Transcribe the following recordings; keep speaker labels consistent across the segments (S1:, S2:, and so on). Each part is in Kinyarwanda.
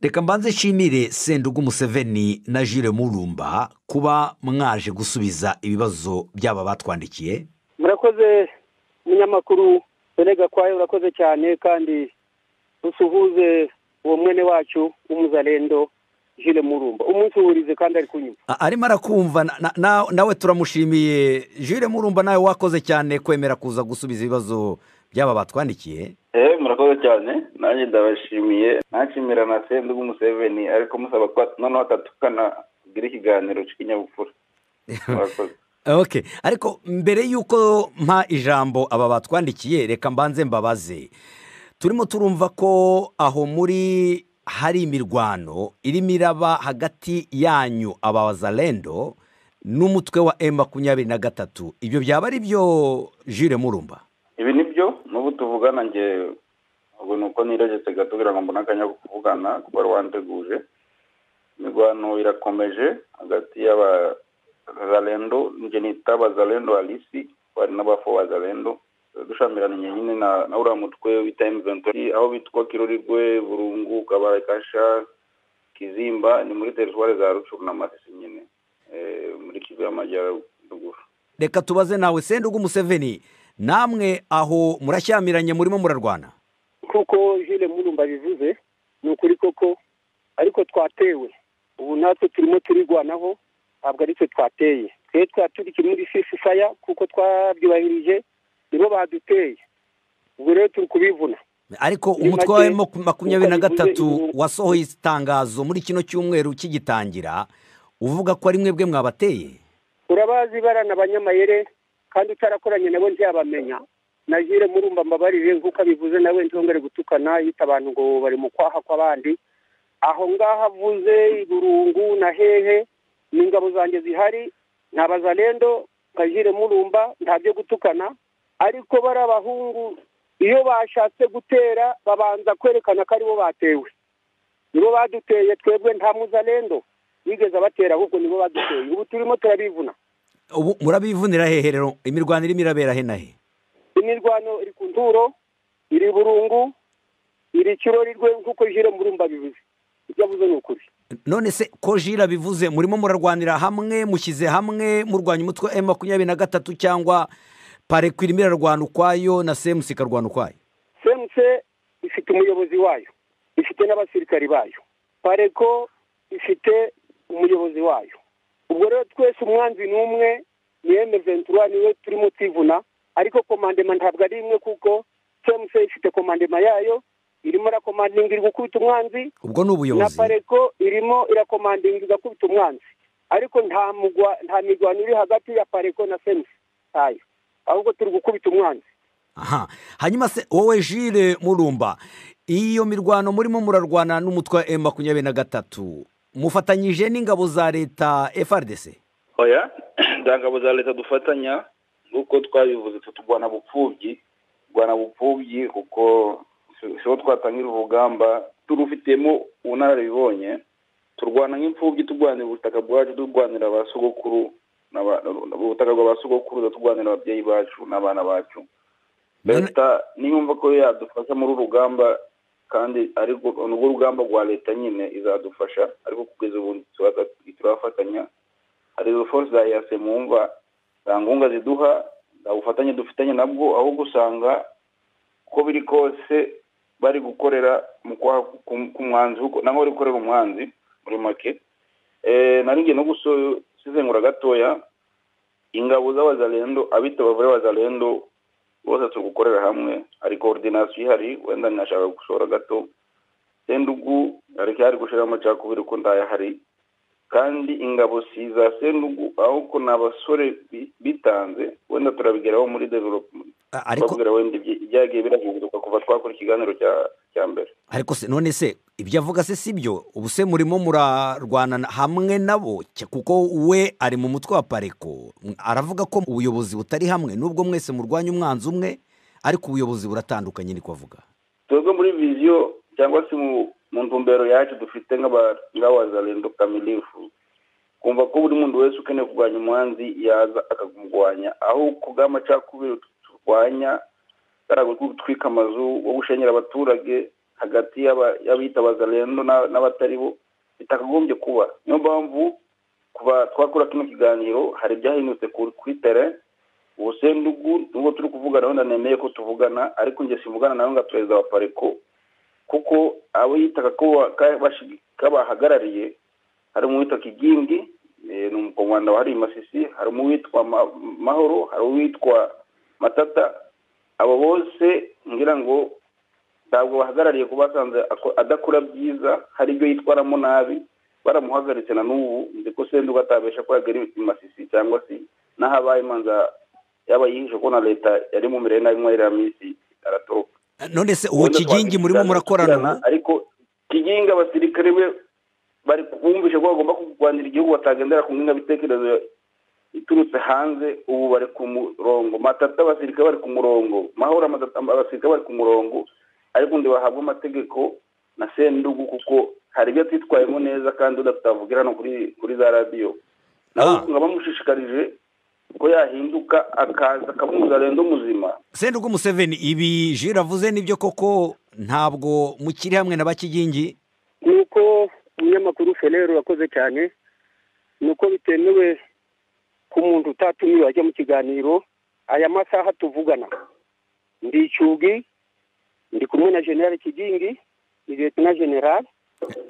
S1: reka mbanze nshimire sendugu museveni na jire murumba kuba mwaje gusubiza ibibazo byaba batwandikiye
S2: murakoze umunyamakuru berega kwawe urakoze cyane kandi dusuhuze uwo mwene wacu w'umuzarendo jire murumba umunsi uhurize kandi ari kunyuma
S1: A- arimo arakumva na- na- na- nawe turamushimiye jire murumba nawe wakoze cyane kwemera kuza gusubiza ibibazo byaba batwandikiye
S3: eee murakoze cyane nanjye ndabashimiye nashimira na sendugu umuseveni ariko musaba ko noneho atatukana kugira ikiganiro cy'ikinyabupfura murakoze
S1: ok ariko mbere y'uko mpa ijambo aba batwandikiye reka mbanze mbabaze turimo turumva ko aho muri hari imirwano irimo iraba hagati yanyu abazarendo n'umutwe wa emu makumyabiri na gatatu ibyo byaba ari byo jire murumba
S3: ibi ni byo n'ubu tuvugana njye ubu ni uko niregetse gato kugira ngo mbone akanya ko kuvugana kuba wanteguje imirwano irakomeje hagati y'abazalendo njye nita abazalendo alisi bari n'abafo bazalendo dushamiraniye nyine na na uriya mutwe wita emuventi aho bitwa kirorirwe burungu kabarekasha kizimba ni muri teritwari za rucuru na masisi nyine eh, muri kivu y'amajyaruguru
S1: reka tubaze nawe sendugu museveni namwe aho murashyamiranye murimo murarwana
S2: kuko jire murumba bivuze ni ukuri koko ariko twatewe ubu natwe turimo turigwanaho ntabwo ari twe twateye twe twaturikiye muri sisi saya kuko twabyubahirije nibo baduteye ubwo rero turi kubivuna
S1: ariko
S2: Muri
S1: umutwe wa
S2: make,
S1: emu makumyabiri na
S2: uko bivuze
S1: gatatu
S2: ibi-
S1: wasohoye itangazo muri kino cyumweru kigitangira uvuga ko ari mwebwe mwabateye
S2: urabazi barana abanyamayere kandi utarakoranye nabo ntibyabamenya na jire murumba mbabarire nk'uko abivuze nawe ntongere gutukana yita abantu ngo bari mu kwaha kw'abandi aho ngaho avuze iburungu na hehe ni ingabo zanjye zihari ni abazalendo nka jire murumba nta byo gutukana ariko bari abahungu iyo bashatse gutera babanza kwerekana ko aribo batewe nibo baduteye twebwe nta muzalendo bigeze abatera ahubwo nibo baduteye ubu turimo turabivuna
S1: ubu murabivunira hehe rero imirwano irimo irabera he na he
S2: imirwano iri ku nturo iri burungu iri kirori rwe nk'uko jire murumba bivuze ibyo avuze ni ukuri
S1: none se ko jira bivuze murimo murarwanira hamwe mushyize hamwe murwanya umutwe wa emu makumyabiri na gatatu cyangwa pareko irimo irarwana ukwayo na semusi ikarwana ukwayo
S2: semuse ifite umuyobozi wayo ifite n'abasirikari bayo pareko ifite umuyobozi wayo ubwo rero twese umwanzi ni umwe ni eme ventura niwe turimo twivuna ariko komandema ntabwo ari imwe kuko semuse ifite komandema yayo irimo irakomandinga iri gukubita umwanzi
S1: ubwo ni
S2: na
S1: ubuyobozi
S2: pareko irimo irakomandinga igakubita umwanzi ariko nta mugwa nta mirwano iri hagati ya pareko na semusi ntayo ahubwo turi gukubita umwanzi
S1: aha hanyuma se wowe jire murumba iyo mirwano murimo murarwana n'umutwe wa emu makumyabiri na gatatu mufatanyije n'ingabo za leta frdc
S3: oya nta ngabo za leta dufatanya nk'uko twabivuze twe turwana bupfubyi turwana bupfubyi kuko si- siho twatangira urugamba turufitemo ubunararibonye turwana nk'imfubyi turwanira ubutaka bwacu turwanira ba sogokuru n'aba- ubutaka bwa ba sogokuru turwanira ababyeyi bacu n'abana bacu
S1: None-
S3: leta niyumva ko yadufasha muri uru rugamba kandi ariko urwo rugamba rwa leta nyine izadufasha ariko kugeza ubu ntituraza- ntiturafatanya hari force za yase mwumva nta nkunga ziduha nta bufatanye dufitanye nabwo ahubwo usanga uko biri kose bari gukorera mu kwaha ku- ku mwanzi kuko nabo bari gukorera umwanzi muri make Eh, nari ngiye no gusizengura gatoya ingabo z'abazalendo abita bavure abazalendo bose turi gukorera hamwe hari koordinasiyo ihari wenda ninashaka gushora gato sendugu ariko hari gushira amacakubiri ko ndayahari kandi ingabo si iza sendugu ahubwo ni abasore bi- bitanze wenda turabigeraho muri development
S1: A- ariko
S3: twabwira wenda ibyi- ibyagiye birahinduka kuva twakora ikiganiro cya- cya mbere
S1: ariko se none se ibyo avuga se si byo ubu se murimo murarwana na- hamwe nabo cya- kuko we ari mu mutwe wa pareko M- aravuga ko ubuyobozi butari hamwe nubwo mwese murwanya umwanzi umwe ariko ubuyobozi buratandukanye niko avuga
S3: twebwe muri viziyo cyangwa se mu mu ntumbero yacu dufite nk'aba- nk'abazalendo kamilifu kumva ko buri muntu wese ukeneye kurwanya umwanzi yaza akamurwanya aho ku bw'amacakubiri turwanya kariya gutwika amazu wo gushenyera abaturage hagati y'aba- y'abitabaza rero n'a- n'abatari bo bitakagombye kuba niyo mpamvu kuva twakora kino kiganiro hari ibyahindutse ku- kuri tere ubusendugu nubwo turi kuvugana wenda nemeye ko tuvugana ariko njye simvugana nawe nka perezida wa pareko kuko abo yitaga ko wa- ka- bashi- kabahagarariye hari uwitwa kigingi eh, ni umukomanda wa hari masisi hari uwitwa Ma- mahoro hari uwitwa matata abo bose ngira ngo ntabwo bahagarariye ko basanze ako- adakora byiza hari ibyo yitwaramo nabi baramuhagaritse na n'ubu nzi ko senduga atabesha ko yagera i masisi cyangwa se n'aho abaye imanza yaba yihishe ko na leta yari mu mirire nabi mwerera minsi aratoroka
S1: none se uwo
S3: Ubundi
S1: kigingi
S3: twakwigana
S1: murimo murakorana ubu
S3: tukigana, ariko kigingi abasirikare be bari bumvishe ko bagomba kurwanira igihugu batagendera ku ngengabitekerezo iturutse hanze ubu bari ku murongo matata abasirikare bari ku murongo mahoro amatata abasirikare bari ku murongo ariko ndi bahabwa amategeko na sendugu kuko hari ibyo atitwayemo neza kandi udatavugira hano kuri kuri za radiyo nawe
S1: Ah.
S3: nkaba bamushishikarije ko yahinduka akaza akamuza rendo muzima
S1: sendugu museveni ibi jira avuze nibyo koko ntabwo mukiri hamwe na bakigingi
S2: nuko umunyamakuru ferero yakoze cyane nuko bitemewe ko umuntu utatumiwe ajya mu kiganiro aya masaha tuvugana ndi icyugi ndi kumwe na generali kigingi ni leta na generali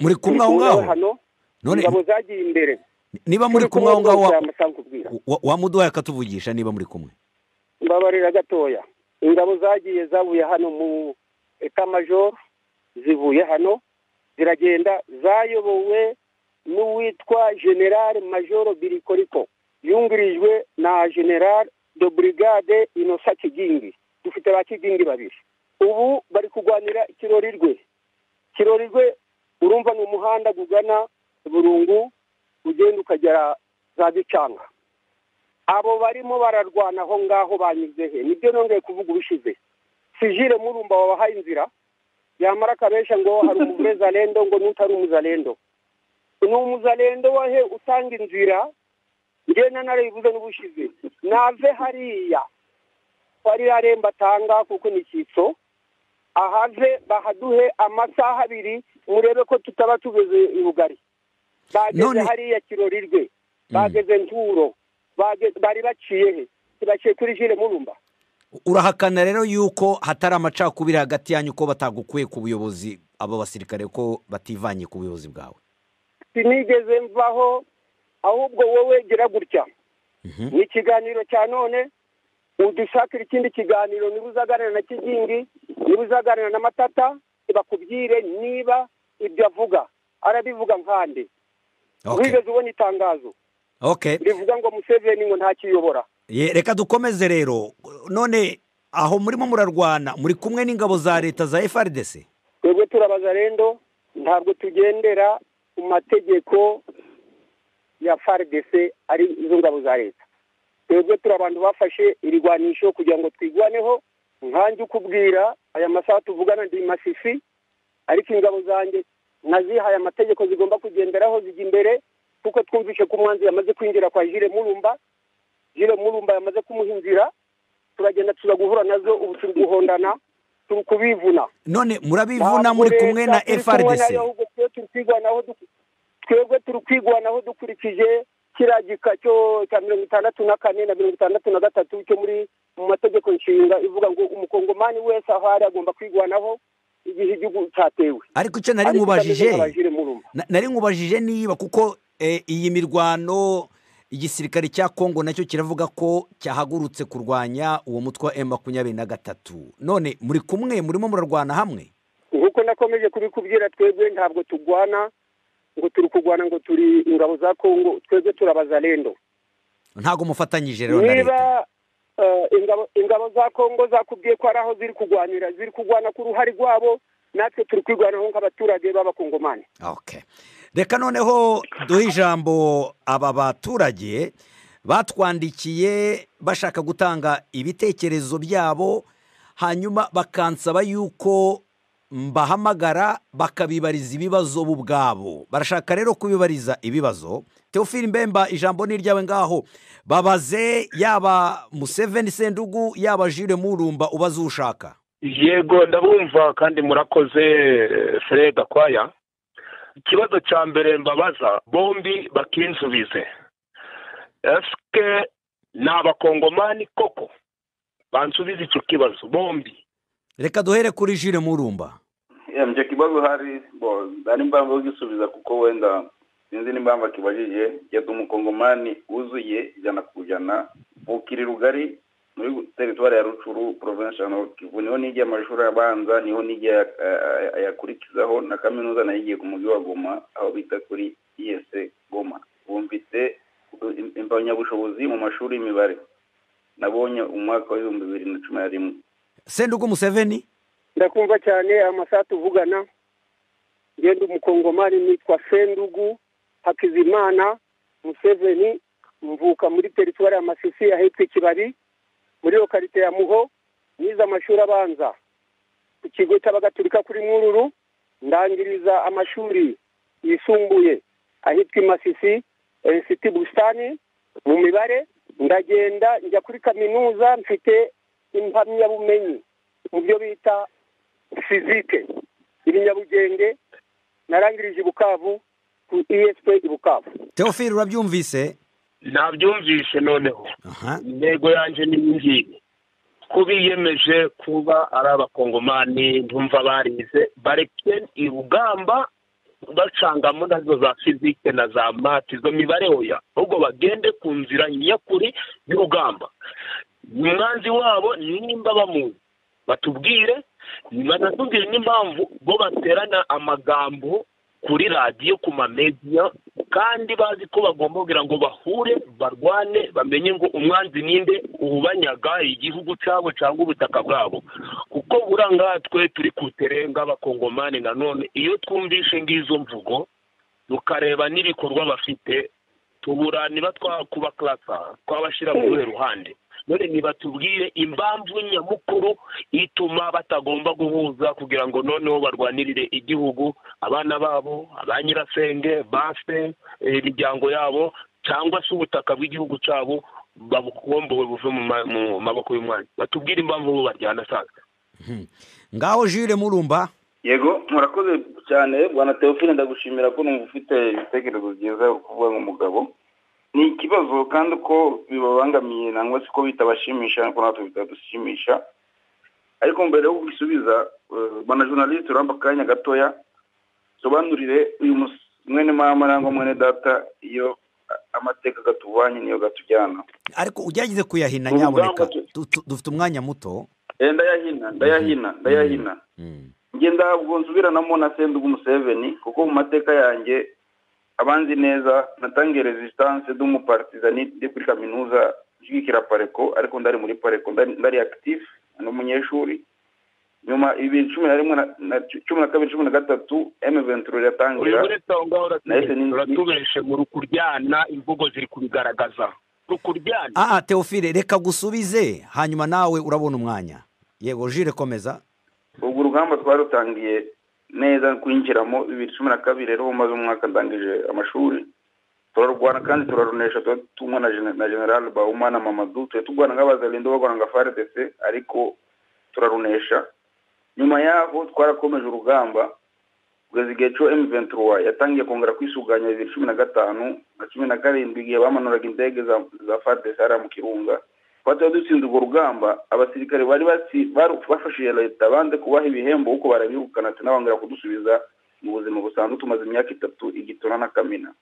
S1: muri kumwe aho ngaho
S2: hano
S1: none
S2: ingabo zagiye imbere
S1: niba muri kumwe aho ngaho wa-
S2: ngaho
S1: wa- wamuduhaye akatuvugisha niba muri kumwe
S2: mbabarira gatoya ingabo zagiye zavuye hano mu etamajoro zivuye hano ziragenda zayobowe n'uwitwa generale majoro birikoriko yungirijwe na generale de brigade inosa kigingi dufite ba kigingi babiri ubu bari kurwanira ikirorirwe kirorirwe urumva ni umuhanda ugana burungu ugenda ukagera za gicanga abo barimo bararwana aho ngaho banyuze he nibyo nongeye kuvuga ubishize sijire murumba wabahaye inzira yamara akabesha ngo hari umuzalendo ngo n'utari umuzalendo ni umuzalendo wahe utanga inzira ngena narabivuze n'ubushize nave hariya wari aremba atanga kuko ni icyitso ahave bahaduhe amasaha abiri murebe ko tutaba tugeze i bugari bageze
S1: None-
S2: hariya kirorirwe bageze nturo Bage- bari baciye he ntibaciye kuri jire murumba
S1: urahakana rero yuko hatari amacakubiri hagati yanyu ko batagukuye ku buyobozi abo basirikare ko bativanye ku buyobozi bwawe
S2: sinigeze mvaho ahubwo wowe gira gutya
S1: Mhm.
S2: ni ikiganiro cya none udushakira ikindi kiganiro niba uzaganira na kigingi niba uzaganira na matata bakubwire niba ibyo avuga arabivuga nkande
S1: Okay.
S2: wigeze ubona itangazo
S1: Okay.
S2: rivuga ngo museveni ngo ntakiyobora
S1: Ye, reka dukomeze rero none aho murimo murarwana muri kumwe n'ingabo za leta za FRDC
S2: twebwe turabaza rendo ntabwo tugendera ku mategeko ya FARDC ari izo ngabo za leta twebwe turi abantu bafashe irigwanisho kugira ngo twigwaneho nkanjye ukubwira aya masaha tuvugana ndi masisi ariko ingabo zanjye nazihaye amategeko zigomba kugenderaho zijya imbere kuko twumvishe ko umwanzi yamaze kwinjira kwa jire murumba jire murumba yamaze kumuha inzira turagenda tuza guhura nazo ubu turi guhondana turi kubivuna
S1: none murabivuna muri kumwe na FRDC
S2: twebwe turi kwigwanaho dukurikije kiriya gika cyo cya mirongo itandatu na kane na mirongo itandatu na gatatu cyo muri mu mategeko nshinga ivuga ngo umukongomani wese aho ari agomba kwigwanaho igihe igihugu cyatewe
S1: ariko icyo nari
S2: Ariko
S1: nkubajije
S2: itameze nk'abajire murumva.
S1: na- nari nkubajije niba kuko eh, iyi mirwano igisirikare cya Kongo nacyo kiravuga ko cyahagurutse kurwanya uwo mutwe wa M23 none muri kumwe murimo murarwana hamwe
S2: nk'uko nakomeje kubikubwira twebwe ntabwo turwana ngo turi kurwana ngo turi ingabo za kongo twebwe turabaza rendo
S1: ntago mufatanyije rero na
S2: niba
S1: leta
S2: eh, ingabo- ingabo za kongo zakubwiye ko hari aho ziri kurwanira ziri kurwana ku ruhare rwabo natwe turi kwirwanaho nk'abaturage b'abakongomani
S1: Okay. reka noneho duhe ijambo aba baturage batwandikiye bashaka gutanga ibitekerezo byabo hanyuma bakansaba yuko mbahamagara bakabibariza ibibazo bo ubwabo barashaka rero kubibariza ibibazo teofili mbemba ijambo ni iryawe ngaho babaze yaba museveni sendugu yaba jire murumba ubaze uwo ushaka
S4: yego ndabumva kandi murakoze fred gakwaya ikibazo cya mbere mbabaza bombi bakinsubize esike ni abakongomani koko bansubize icyo kibazo bombi
S1: reka duhere kuri jire murumba
S3: Yeah, icyo kibazo hari bo hari impamvu yo gisubiza kuko wenda sinzi n'impamvu akibajije yadde umukongomani wuzuye ijana ku ijana bukiri rugari muri teritwari ya rucuru provinsi ya Nord Kivu niho nigiye amashuri abanza niho nigiye aya- aya- ayakurikizaho na kaminuza nayo igiye ku mujyi wa goma aho bita kuri is goma ubu mfite im- impamyabushobozi mu mashuri y'imibare nabonye umwaka w'ibihumbi bibiri na cumi na rimwe
S1: sendugu museveni
S2: ndakumva cyane amasaha tuvugana ngenda umukongomani nitwa sendugu hakizimana museveni mvuka muri teritwari ya masisi yahetse ikibari muri lokarite ya muho nize amashuri abanza ku kigo cy'abagatulika kuri mwururu ndangiriza amashuri yisumbuye ahitwa i masisi insiti busitani mu mibare ndagenda njya kuri kaminuza mfite impamyabumenyi mu byo bita fizike ibinyabugenge narangirije i bukavu ku esp i bukavu
S1: teofili urabyumvise
S4: nabyumvise noneho
S1: aha
S4: intego yanjye ni iyi ngiyi ko biyemeje kuba ari abakongomani ntumva barize bareke urugamba bacangamo nazo za fizike na za mati izo mibare hoya ahubwo bagende ku nzira nyakuri y'urugamba umwanzi wabo nimba bamuzi batubwire banatubwire n'impamvu bo baterana amagambo kuri radiyo ku mamediya kandi bazi ko bagomba kugira ngo bahure barwane bamenye ngo umwanzi ninde ubanyaga igihugu cyabo cyangwa ubutaka bwabo kuko burangaha twe turi ku terenga abakongomani nanone iyo twumvishe ngizo mvugo tukareba n'ibikorwa bafite tubura niba twakuba karasa twabashyira mu ruhe ruhande none nibatubwire impamvu nyamukuru ituma batagomba guhuza kugira ngo noneho barwanirire igihugu abana babo ba nyirasenge base eh, imiryango yabo cyangwa se ubutaka bw'igihugu cyabo babukombowe buve mu ma- mu maboko y'umwanya batubwire impamvu bo baryana sasa
S1: ngaho jire murumba
S3: yego murakoze cyane bwana teofile ndagushimira ko numva ufite ibitekerezo byiza kuvuga nk'umugabo ni ikibazo kandi uko bibabangamiye nangwa se ko bitabashimisha ariko natwe bitadushimisha ariko mbere yo kubisubiza eh, bwana journaliste uramba akanya gatoya sobanurire uyu mus- mwene mama nangwa mwene data iyo a- amateka gatubanye niyo gatujyana
S1: ariko ugerageze kuyahina
S3: Urugamba
S1: nyaboneka
S3: tu-
S1: Du- tu- dufite umwanya muto
S3: Eh, ndayahina ndayahina ndayahina
S1: Mm.
S3: njye ntabwo nsubiranamo na sendugu museveni kuko mu mateka yanjye abanzi neza natangiye resistance d'umupartizani ndi kuri kaminuza nshyigikira pareko ariko ndari muri pareko ndari- ndari active ni umunyeshuri nyuma ibibiri cumi na rimwe na- na cumi na kabiri cumi na gatatu m venture
S4: uri
S3: iratangira
S4: muri songa
S3: Nahise ni-
S4: uratubeshe mu rukuryana imvugo ziri kubigaragaza rukuryana
S1: ah ah, teofile reka gusubize hanyuma nawe urabona umwanya yego jire komeza
S3: ubwo urugamba twarutangiye neza kwinjiramo bibiri cumi na kabiri rero maze umwaka ndangije amashuri turarwana kandi turarunesha tuba tumwe na Gen- na general bauma na mamadu tuba turwana nk'abazalindo barwana nka frdc ariko turarunesha nyuma yaho twarakomeje urugamba kugeza igihe cyo m23 yatangiye kongera kwisuganya bibiri cumi na gatanu na cumi na karindwi igihe bamanuraga indege za- za frdc hariya mu kirunga twatuye dutsinze urwo rugamba abasirikare bari batsi- baru- bafashije leta banze kubaha ibihembo kuko barabirukana ati nabongera kudusubiza mu buzima busanzwe tumaze imyaka itatu igitona na kamina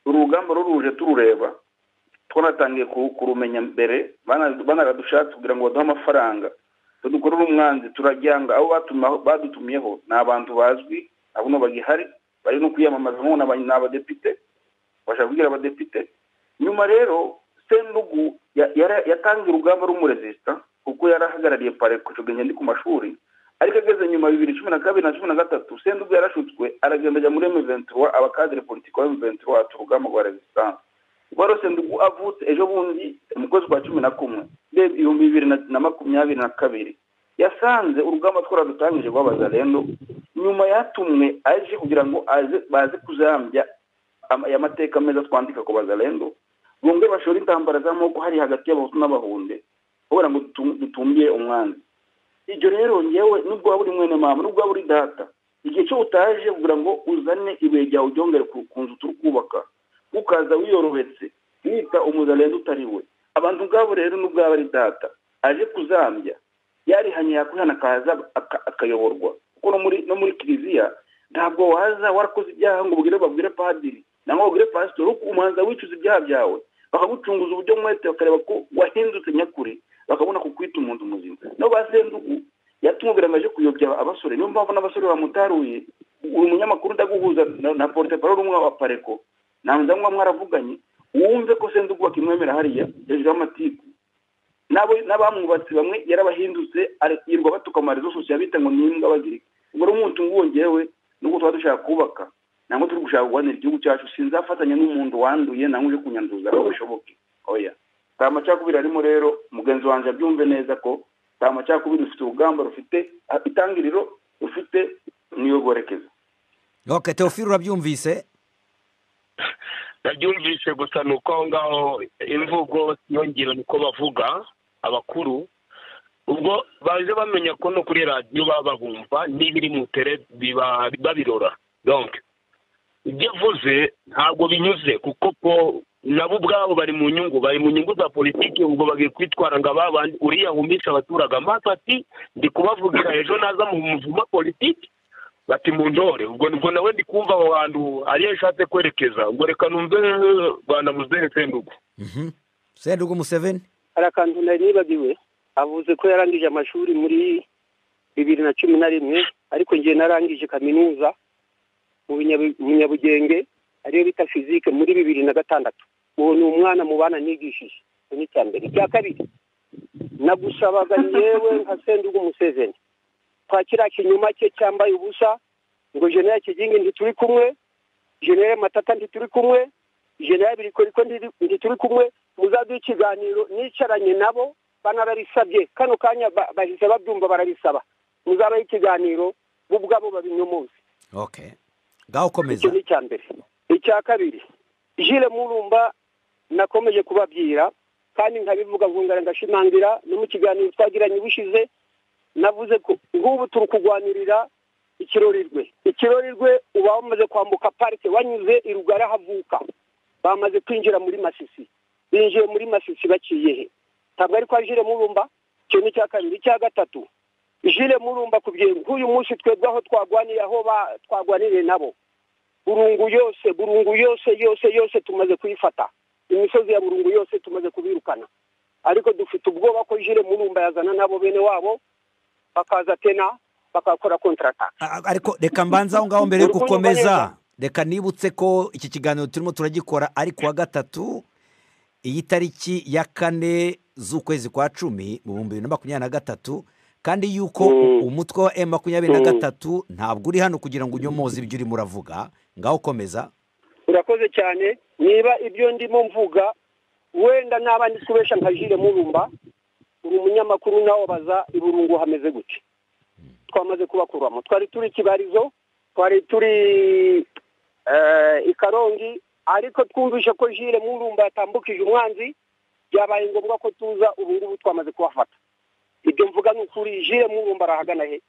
S3: uru rugamba ruruje turureba twanatangiye ku- kurumenya mbere bana- banaradushatse kugira ngo baduhe amafaranga tudukorere umwanzi turaryanga abo batuma- badutumiyeho ni abantu bazwi abo nabo bagihari bari no kwiyamamaza nk'ubu ni aba- ni abadepite bashaka kubwira abadepite nyuma rero sendugu ya- yara- yatanze urugamba rumuresita kuko yarahagarariye pareko icyo gihe ndi ku mashuri ariko ageze nyuma bibiri cumi na kabiri na cumi na gatatu sendugu yarashutswe aragenda ajya muri emuventura abakadire politiki wa emuventura ati urugamba rwa resistance rwari sendugu avutse ejo bundi mu kwezi kwa cumi na kumwe ndebye ibihumbi bibiri na- na makumyabiri na kabiri yasanze urugamba twaradutangije rw'abazalendo nyuma yatumwe aje kugira ngo aze- baze kuzambya ama- aya mateka meza twandika ku bazalendo bongere bashore intambara z'amaboko hari hagati y'abahutu n'abahunde kubera ngo dutum- dutumbiye umwanzi ibyo rero ngewe nubwo waba uri mwene mama nubwo waba uri data igihe cyo utaje kugira ngo uzane ibuye ryawe uryongere ku ku nzu turi kubaka ukaza wiyorohetse wita umuzarenze utari we abantu ubwabo rero nubwo yaba ari data aje kuzambya yarihanye yakwihana akaza aka- akayoborwa kuko no muri no muri kiliziya ntabwo waza warakoze ibyaha ngo ubwire babwire padiri nangwa ubwire pasitori umanza wicuza ibyaha byawe bakagucunguza uburyo mwete bakareba ko wahindutse nyakuri bakabona kukwita umuntu muzima nabo ba sendugu yatumubwira ngo aje kuyobya abasore niyo mpamvu n'abasore bamutaruye uri umunyamakuru ndaguhuza na- na porute parole umwe wa pareko ntanza nkuba mwaravuganye wumve ko sendugu bakimwemera hariya hejuru y'amatiku nabo n'abamwubatse bamwe yarabahindutse are- yirirwa batuka mu marezo sosiyo bita ngo ni imbwa bazirika ubwo rero umuntu wongewe nubwo tuba dushaka kubaka nangwa turi gushaka guhanira igihugu cyacu sinzafatanya n'umuntu wanduye nangwa uje kunyanduza aho bishoboke oya nta macakubiri arimo rero mugenzi wanjye abyumve neza ko nta macakubiri rufite urugamba rufite ah, itangiriro rufite niyogorekeza
S1: ok teofile urabyumvise
S4: nabyumvise gusa ni uko aho ngaho imvugo iyo ngiro niko bavuga abakuru ubwo baje bamenya ko no kuri radiyo baba babumva n'ibiri mu tere biba babirora donc ibyo avuze ntabwo binyuze kuko ko nabo ubwabo bari mu nyungu bari mu nyungu za politiki ubwo bagiye kwitwara ngo aba bandi uriya wumisha abaturage amaso ati ndi kubavugira ejo naza mu muvuma politiki bati mu ndore ubwo ubwo nawe ndi kumva aho hantu ariyo ashatse kwerekeza ubwo reka numve eh, rwanda muzehe sendugu
S1: Mhm. sendugu museveni
S2: hari akantu nari nibagiwe avuze ko yarangije amashuri muri bibiri na cumi na rimwe ariko ngewe narangije kaminuza mu Binyabu- mu nyabugenge ariyo bita fizike muri bibiri na gatandatu uwo ni umwana mu bana nigishije icyo ni icya mbere icya kabiri nagusabaga yewe nka sendugu umusezeni kwa kiriya kinyuma cye cyambaye ubusa ngo jenera kigingi ntituri kumwe jenera matata ntituri kumwe jenera birikori ko ntiri- ntituri kumwe muzaduha ikiganiro nicaranye nabo banarabisabye kano kanya ba- bahise babyumva barabisaba muzabaha ikiganiro bo ubwabo babinyumuze
S1: ok ngaho ukomeza
S2: icyo ni icya mbere icya kabiri jire murumba nakomeje kubabyira kandi nkabivuga nkongera ngashimangira no mu kiganiro twagiranye ubushize navuze ko nk'ubu turi kurwanirira ikirorirwe ikirorirwe uba wamaze kwambuka parike wanyuze i rugara havuka bamaze kwinjira muri masisi binjiye muri masisi baciye he ntabwo ari kwa jire murumba icyo ni icya kabiri icya gatatu jire murumba kubwira nk'uyu munsi twebwe aho twagwaniye aho ba- twagwaniriye nabo burungu yose burungu yose yose yose tumaze kuyifata imisozi ya burungu yose tumaze kubirukana ariko dufite ubwoba ko jire murumba yazana nabo bene wabo bakaza tena bakakora kontrata
S1: A- a- ariko reka mbanza aho ngaho mbere yo
S2: Urukundo
S1: gukomeza
S2: neza.
S1: reka nibutse ko iki kiganiro turimo turagikora ari ku wa gatatu iyi tariki ya kane z'ukwezi kwa cumi mu bihumbi bibiri na makumyabiri na gatatu kandi yuko u- umutwe wa emu makumyabiri na gatatu ntabwo uri hano kugira ngo unyomoze ibyo urimo uravuga ngaho ukomeza
S2: urakoze cyane niba ibyo ndimo mvuga wenda naba ndi kubesha nka jire murumba uri umunyamakuru nawe baza i burungu hameze gute twamaze kubakuramo twari turi kibarizo twari turi eh, i karongi ariko twumvishe ko jire murumba yatambukije umwanzi byabaye ngombwa ko tuza ubu ngubu twamaze kubafata ibyo mvuga ni ukuri jire murumba arahagana he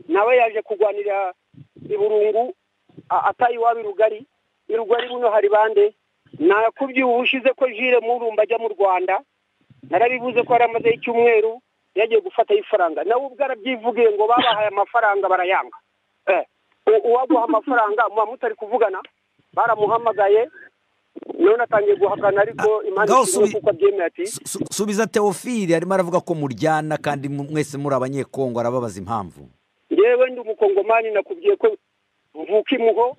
S2: nawe yaje kurwanira i burungu a- ataye iwabo i rugari i rugari buno hari bande nakubwiye ubushize ko jire murumba ajya mu rwanda narabivuze ko yaramazeho icyumweru yagiye gufatayo ifaranga nawe ubwo arabyivugiye ngo babahaye amafaranga barayanga Eh, u- uwaguha amafaranga muba mutari kuvugana baramuhamagaye none atangiye guhakana ariko impande
S1: ngaho
S2: ikiriwe
S1: subi-
S2: kuko abyemeye ati
S1: Su- su- subiza teofili arimo aravuga ko muryana kandi mu- mwese muri abanyekongo arababaza impamvu
S2: yewe ndi umukongomani nakubwiye ko mvuka imuho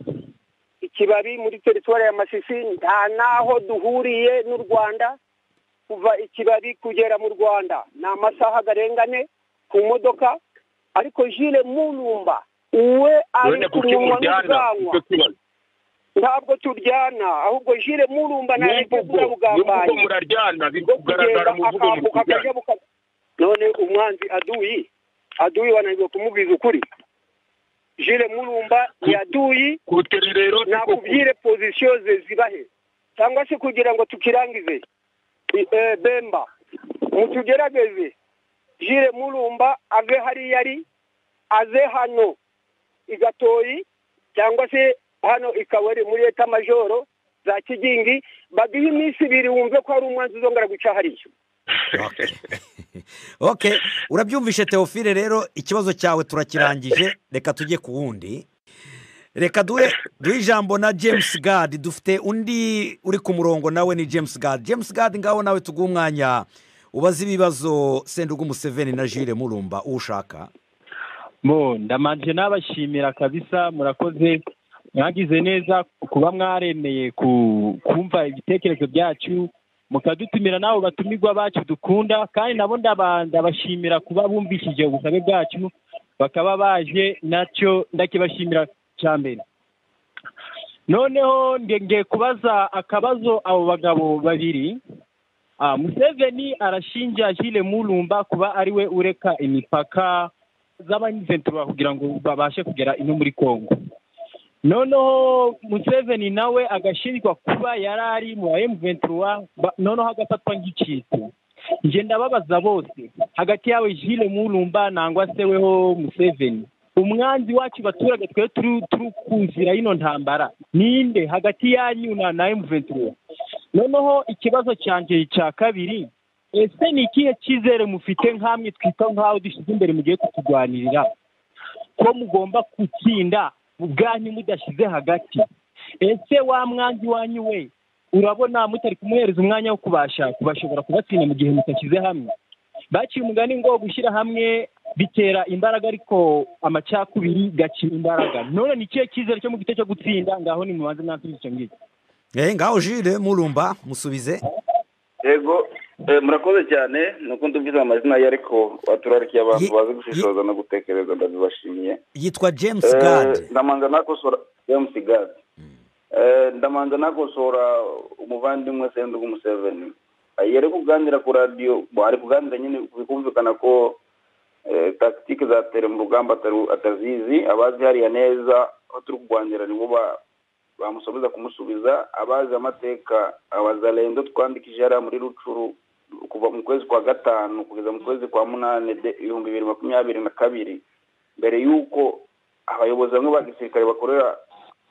S2: ikibabi muri teritwari ya masisi nta n'aho duhuriye n'u rwanda kuva ikibabi kugera mu rwanda ni amasaha agarengane ku modoka ariko jile mulumba uwe ari
S4: wenda
S2: ku
S4: kuki
S2: munwa
S4: muryana
S2: n'ubwanwa
S4: icyo kibazo
S2: ntabwo turyana ahubwo jile mulumba ntabwo
S4: n'imvugo n'imvugo
S2: turabugambanyi
S4: muraryana biri
S2: bwo
S4: kugaragara
S2: kugenda
S4: mu mvugo muri
S2: akambuka akajya
S4: kuryana
S2: buka- none umwanzi aduyi aduyi wanangiwe kumubwiza ukuri jile murumba yaduyi
S4: kutere rero niko kuri
S2: nakubwire pozisiyo ze zibahe cyangwa se kugira ngo tukirangize I- eh, bemba mutugerageze jire murumba ave hariya ari aze hano i gatoyi cyangwa se hano i kabari muri leta majoro za kigingi baduhe iminsi ibiri wumve ko hari umwanzuro uzongera guca hariya
S1: oke urabyumvishe teofile rero ikibazo cyawe turakirangije reka tujye ku wundi reka duhe duhe ijambo na james gadi dufite undi uri ku murongo nawe ni james gadi james gadi ngaho nawe tuguhe umwanya ubaze ibibazo sendugu museveni na jire murumba uwo ushaka
S5: bo ndamanje nabashimira kabisa murakoze mwagize neza kuba mwaremeye ku- kumva ibitekerezo byacu mukadutumira n'abo batumirwa bacu dukunda kandi nabo ndaba- ndabashimira kuba bumvishije ubusabe bwacu bakaba baje nacyo ndakibashimira cya mbere noneho nge- ngiye kubaza akabazo abo bagabo babiri Ah, museveni arashinja jile murumba kuba ariwe ureka imipaka z'abanyizentura kugira ngo babashe kugera ino muri kongo noneho museveni nawe agashinjwa kuba yari ari mu ba emuventura noneho agafatwa nk'icitse nje ndababaza bose hagati yawe jile murumba nangwa se weho museveni umwanzi wacu baturage twe turi turi kuzira ino ntambara ninde hagati yanyu na na emuventura noneho ikibazo cyanjye cya kabiri ese ni ikihe cyizere mufite nk'amwe twita nk'aho dushyize imbere mugiye kuturwanirira ko mugomba gutsinda ubwanyu mudashyize hagati ese wa mwanzi wanyu we urabona mutari kumuhereza umwanya wo kubasha kubashobora kubatsinda mu gihe mutashyize hamwe baciye umugani ngo gushyira hamwe bitera imbaraga ariko amacakubiri gakira imbaraga none ni ikihe cyizere cyo mu gito cyo gutsinda ngaho ni mubanze mwasubiza icyo ngicyo
S1: eee ngaho jire murumba musubize
S3: yego eh, murakoze cyane ni uko ndubwiza amazina ye ariko baturarikiye abantu
S1: Ye-
S3: bazi
S1: ye-
S3: gushishoza no gutekereza ndabibashimiye
S1: yitwa james
S3: Eh,
S1: gadi
S3: ndamanza nakosora james gad Eh, ndamanza nakosora umuvandimwe sendugu museveni Eh, yari kuganira ku radiyo bo, ari kuganira nyine bikumvikana ko eh, tactique zatera mu rugamba atari- atazizi abazi hariya neza aho turi kurwanira nibo ba- bamusubiza kumusubiza abazi amateka abazalendo twandikije hariya muri rucuru kuva mu kwezi kwa gatanu kugeza mu kwezi kwa munani de- ibihumbi bibiri makumyabiri na kabiri mbere y'uko abayobozi bamwe ba gisirikare bakorera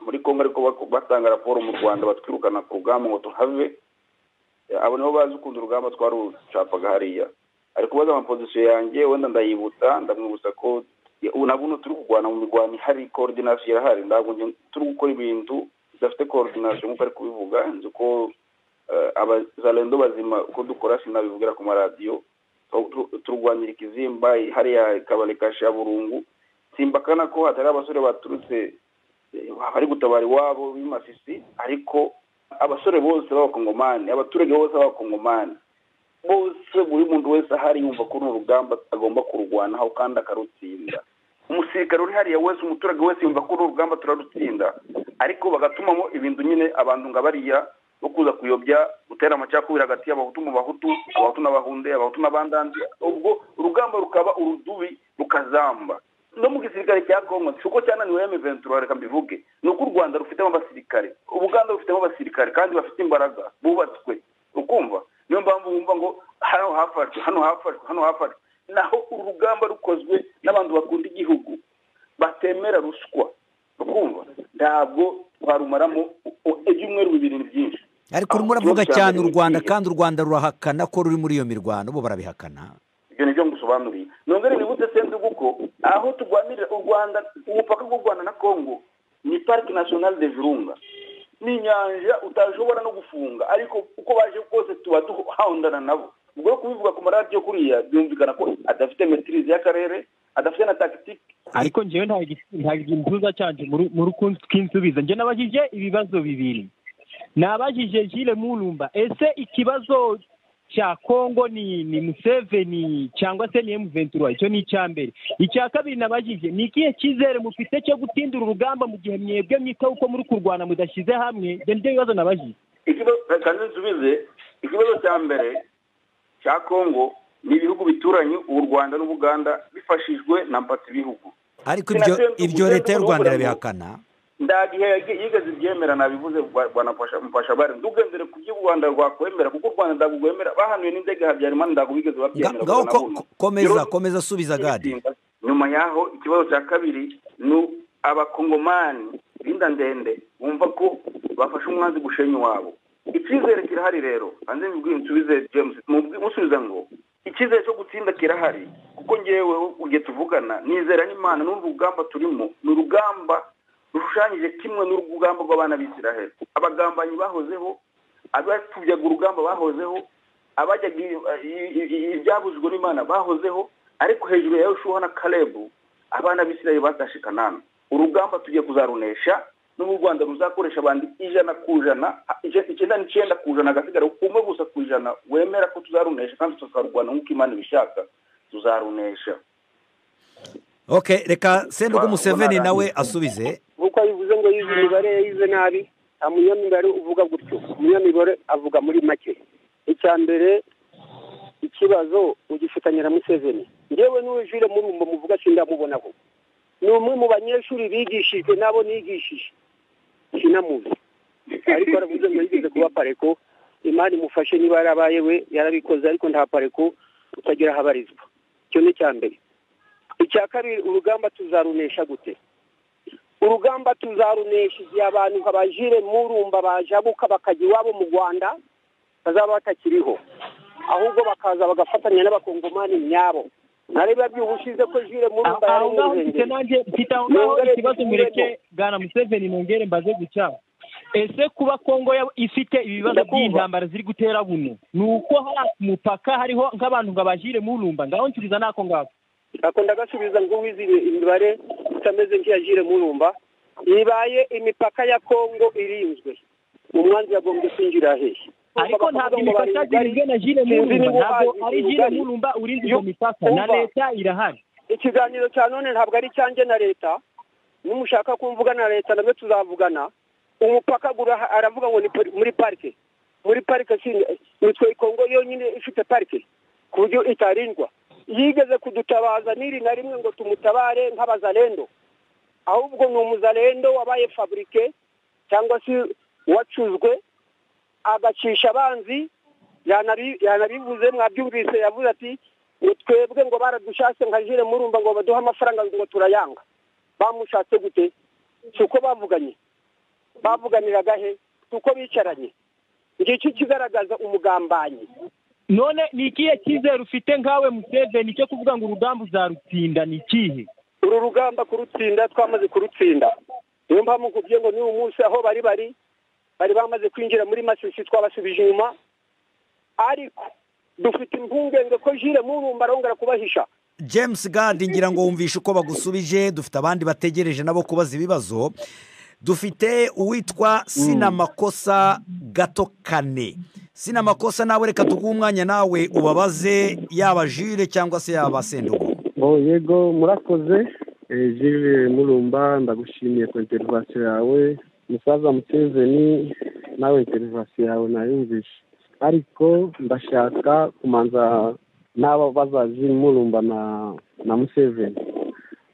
S3: muri kongo ariko bak- batanga raporo mu rwanda batwirukana ku rugamba ngo tuhave Eh, abo nibo bazi ukuntu urugamba twarucapaga hariya ari kubaza amapozisiyo yanjye wenda ndayibutsa ndamwibutsa ko ya- ubu ntabwo uno turi kurwana mu mirwano ihari koordinasiyo irahari ntabwo nge- turi gukora ibintu bidafite koordinasiyo nk'uko ari kubivuga nzi ko eh, abazalendo bazima uko dukora sinabivugira ku maradiyo Tu- tu- turwanira ikizimba hariya kabari ka shaburungu simbakana ko hatari abasore baturutse eh, bari gutabara iwabo b'imasisi ariko abasore bose b'abakongomani abaturage bose b'abakongomani bose buri muntu wese ahari yumva ko uru rugamba agomba kururwanaho kandi akarutsinda umusirikare uri hariya wese umuturage wese yumva ko uru rugamba turarutsinda ariko bagatumamo ibintu nyine abantu ngo bariya bo kuza kuyobya gutera amacakubiri hagati y'abahutu mu bahutu abahutu n'abahunde abahutu n'abandandi ubwo urugamba rukaba urudubi rukazamba no mu gisirikare cya kongo si uko cyananiwe ya miventura reka mbivuge ni uko u rwanda rufitemo abasirikare ubuganda rufitemo abasirikare kandi bafite imbaraga bubatswe ukumva niyo mpamvu wumva ngo hano hafashwe hano hafashwe hano hafashwe naho uru rugamba rukozwe n'abantu bakunda igihugu batemera ruswa ukumva ntabwo twarumaramo u- ibyumweru bibiri ni byinshi
S1: ariko urimo
S3: Aho
S1: uravuga
S3: ikibazo cya
S1: cyane u
S3: mbere
S1: rwanda
S3: ni-
S1: kandi u rwanda rurahakana ko ruri muri iyo mirwano bo barabihakana
S3: ibyo nibyo ngusobanuriye nongere nibutse sendugu ko aho turwanirira u rwanda umupaka w'u rwanda na congo ni parike national de virunga ni inyanja utashobora no gufunga ariko uko baje kose tuba duhahondana nabo ubwo rero kubivuga ku maradiyo kuriya byumvikana ko adafite metirize y'akarere adafite na tagitike
S5: ariko njyewe nta giti- nta gituza cyanje mu- mu rukundo tw'insubiza njye nabajije ibibazo bibiri nabajije jile murumba ese ikibazo cya kongo ni ni museveni cyangwa se ni emuventura icyo ni icya mbere icya kabiri nabajije ni ikihe cyizere mufite cyo gutindura urugamba mu gihe mwebwe mwitaho uko muri kurwana mudashyize hamwe ibyo nibyo bibazo nabajije
S3: ikibazo kandi nsubize ikibazo cya mbere cya congo ni ibihugu bituranye u rwanda n'ubuganda bifashijwe na mpatsi bihugu
S1: ariko
S3: Sinasendugu,
S1: ibyo ibyo leta y'u
S3: Sendugu
S1: rwanda
S3: n'u Rwanda.
S1: irabihakana
S3: nta gihe yagi- yigeze ibyemera nabivuze mfasha mfashabare ndugendere ku byo u rwanda rwakwemera kuko u rwanda ndagurwemera bahanuye n'inzego habyarimana ndagubigeze
S1: Nga-
S3: babyemera
S1: ngaho
S3: kuva na
S1: ko-
S3: buno.
S1: ko- komeza
S3: Rero-
S1: komeza subiza gadi
S3: nyuma yaho ikibazo cya kabiri ni abakongomani rinda ndende bumva ko bafashe umwanzi gushenya iwabo icyizere kirahari rero hanze mbibwira nsubize james mubwi- musubiza ngo icyizere cyo gutsinda kirahari kuko ngewe ugiye tuvugana nizera n'imana n'uru rugamba turimo ni urugamba rushushanyije kimwe n'urugamba rw'abana b'isiraheli abagambanyi bahozeho abapfubyaga urugamba bahozeho abajyaga i- i- i- ibyabuzwe n'imana bahozeho ariko hejuru ya yoshuwa na karebu abana b'isiraheli batashe kanana urugamba tugiye kuzarunesha n'ubu u rwanda ruzakoresha abantu ijana ku ijana a- ije- icyenda n'icyenda ku ijana hagasigara umwe gusa ku ijana wemera ko tuzarunesha kandi tukarurwana nk'uko imana ibishaka tuzarunesha
S1: okay reka sendege
S3: Wa-
S1: umuseveni
S3: wa-
S1: nawe asubize
S2: nk'uko bivuze ngo yize imibare yize nabi nta munyamibare uvuga gutyo umunyamibare avuga muri make icya mbere ikibazo ugifitanye na museveni yewe n'ujire murumbo muvuga sindamubonaho ni umwe mu banyeshuri bigishijwe n'abo nigishije sinamuzi ariko aravuze ngo yigeze kuba pareko imana imufashe niba yarabaye we yarabikoze ariko nta pareko utagira aho abarizwa icyo ni icya mbere icya kabiri urugamba tuzarunesha gute urugamba tuzarunesha igihe abantu nka bajire murumba bajabuka bakajya iwabo mu rwanda bazaba batakiriho ahubwo bakaza bagafatanya n'abakongomani nyabo nareba by'ubushize ko jire murumba yari
S5: aho ngaho mfite
S2: yirengeye
S5: nanjye mfite aho ngaho
S2: Nongere
S5: ikibazo
S2: dusubiremo.
S5: mureke bwana museveni nongere mbaze guca ese kuba kongo yaba ifite ibibazo
S2: Ndakumva.
S5: by'intambara ziri gutera buno ni uko hari ku mupaka hariho nk'abantu ngo abajire murumba ngaho nsubiza n'ako ngako
S2: akunda agasubiza ngo uwize ibi- imibare utameze nk'iya jire murumba ibaye imipaka ya kongo irinzwe umwanzi yagombye kwinjira hehe
S5: ariko ntabwo imipaka yagirizwe na jire
S2: Sinzi
S5: murumba
S2: niba
S5: ntabwo
S2: uhazi
S5: ari
S2: ubugari.
S5: jire murumba urinze iyo
S2: Yo-
S5: mipaka na
S2: umva.
S5: leta irahari
S2: ikiganiro cya none ntabwo ari icyanjye na leta nimushaka ko mvugana na leta nabyo tuzavugana umupaka gura- aravuga ngo ni pari- muri parike muri parike si- nitwe ikongo yonyine ifite parike ku buryo itarindwa yigeze kudutabaza n'iri na rimwe ngo tumutabare nk'abazalendo ahubwo ni umuzalendo wabaye faburike cyangwa se wacuzwe agacisha abanzi yanabi- yanabivuze mwabyumvise yavuze ati ngo twebwe ngo baradushatse nka jire murumva ngo baduhe amafaranga ngo turayanga bamushatse gute si uko bavuganye bavuganiraga he si uko bicaranye ngicyo kigaragaza umugambanyi
S5: none ni ikihe cyizere ufite nkawe museveni cyo kuvuga ngo urugamba uzarutsinda ni ikihe
S2: uru rugamba kurutsinda twamaze kurutsinda niyo mpamvu nkubwiye ngo n'uyu munsi aho bari bari bari bamaze kwinjira muri masisi twabasubije inyuma ariko dufite impungenge ko jire murumba arongera kubahisha
S1: james gadi ngira ngo wumvishe uko bagusubije dufite abandi bategereje nabo kubaza ibibazo dufite uwitwa sinamakosa gato kane sinamakosa nawe reka tuguhe umwanya nawe ubabaze yaba jire cyangwa se yaba sendugu
S6: Oh, yego murakoze Eh, Jules Murumba ndagushimiye ku interivasiyo yawe musaza Museveni nawe interivasiyo yawe nayumvishe ariko ndashaka kumanza n'aba baza Jules Murumba na na Museveni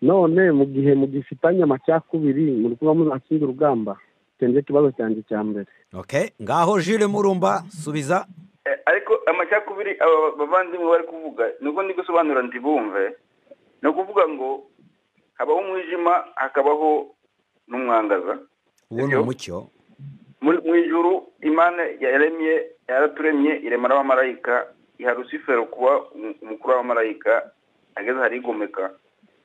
S6: none mu gihe mugifitanye amacakubiri muri kuba muzatsinda urugamba icyo nicyo kibazo cyanjye cya mbere
S1: okay. ngaho jire murumba subiza
S3: Eh, ariko amacakubiri aba bavandimwe bari kuvuga nuko ndi gusobanura ndi bumve ni ukuvuga ngo habaho umwijima hakabaho n'umwangaza
S1: uwo ni
S3: Ibyo.
S1: umucyo
S3: muri mu ijuru imana yaremye yaraturemye irema n'abamarayika iha rusifero kuba umu- umukuru w'abamarayika ageze harigomeka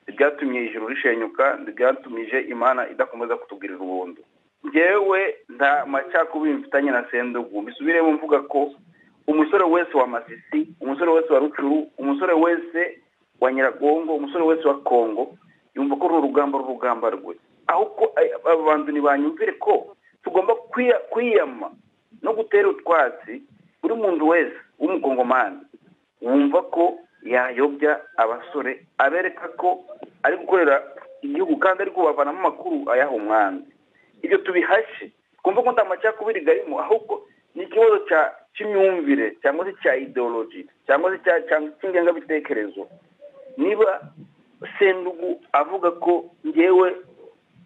S3: ntibyatumye ijuru rishenyuka ntibyatumije imana idakomeza kutugirira ubuntu ngewe nta macakubiri mfitanye na sendugu mbisubiremo mvuga ko umusore wese wa masisi umusore wese wa rucuru umusore wese wa nyiragongo umusore wese wa kongo yumva ko uru rugamba ari urugamba rwe aho ko ay- aba bantu ntibanyumvire ko tugomba kwiya- kwiyama no gutera utwatsi buri muntu wese w'umukongomani wumva ko yayobya abasore abereka ko ari gukorera igihugu kandi ari kubavanamo amakuru ayaha umwanzi ibyo tubihashe twumva ko nta macakubiri garimo ahubwo ni ikibazo cya- cy'imyumvire cyangwa se cya ideology cyangwa se cya- cya- cy'ingengabitekerezo niba sendugu avuga ko ngewe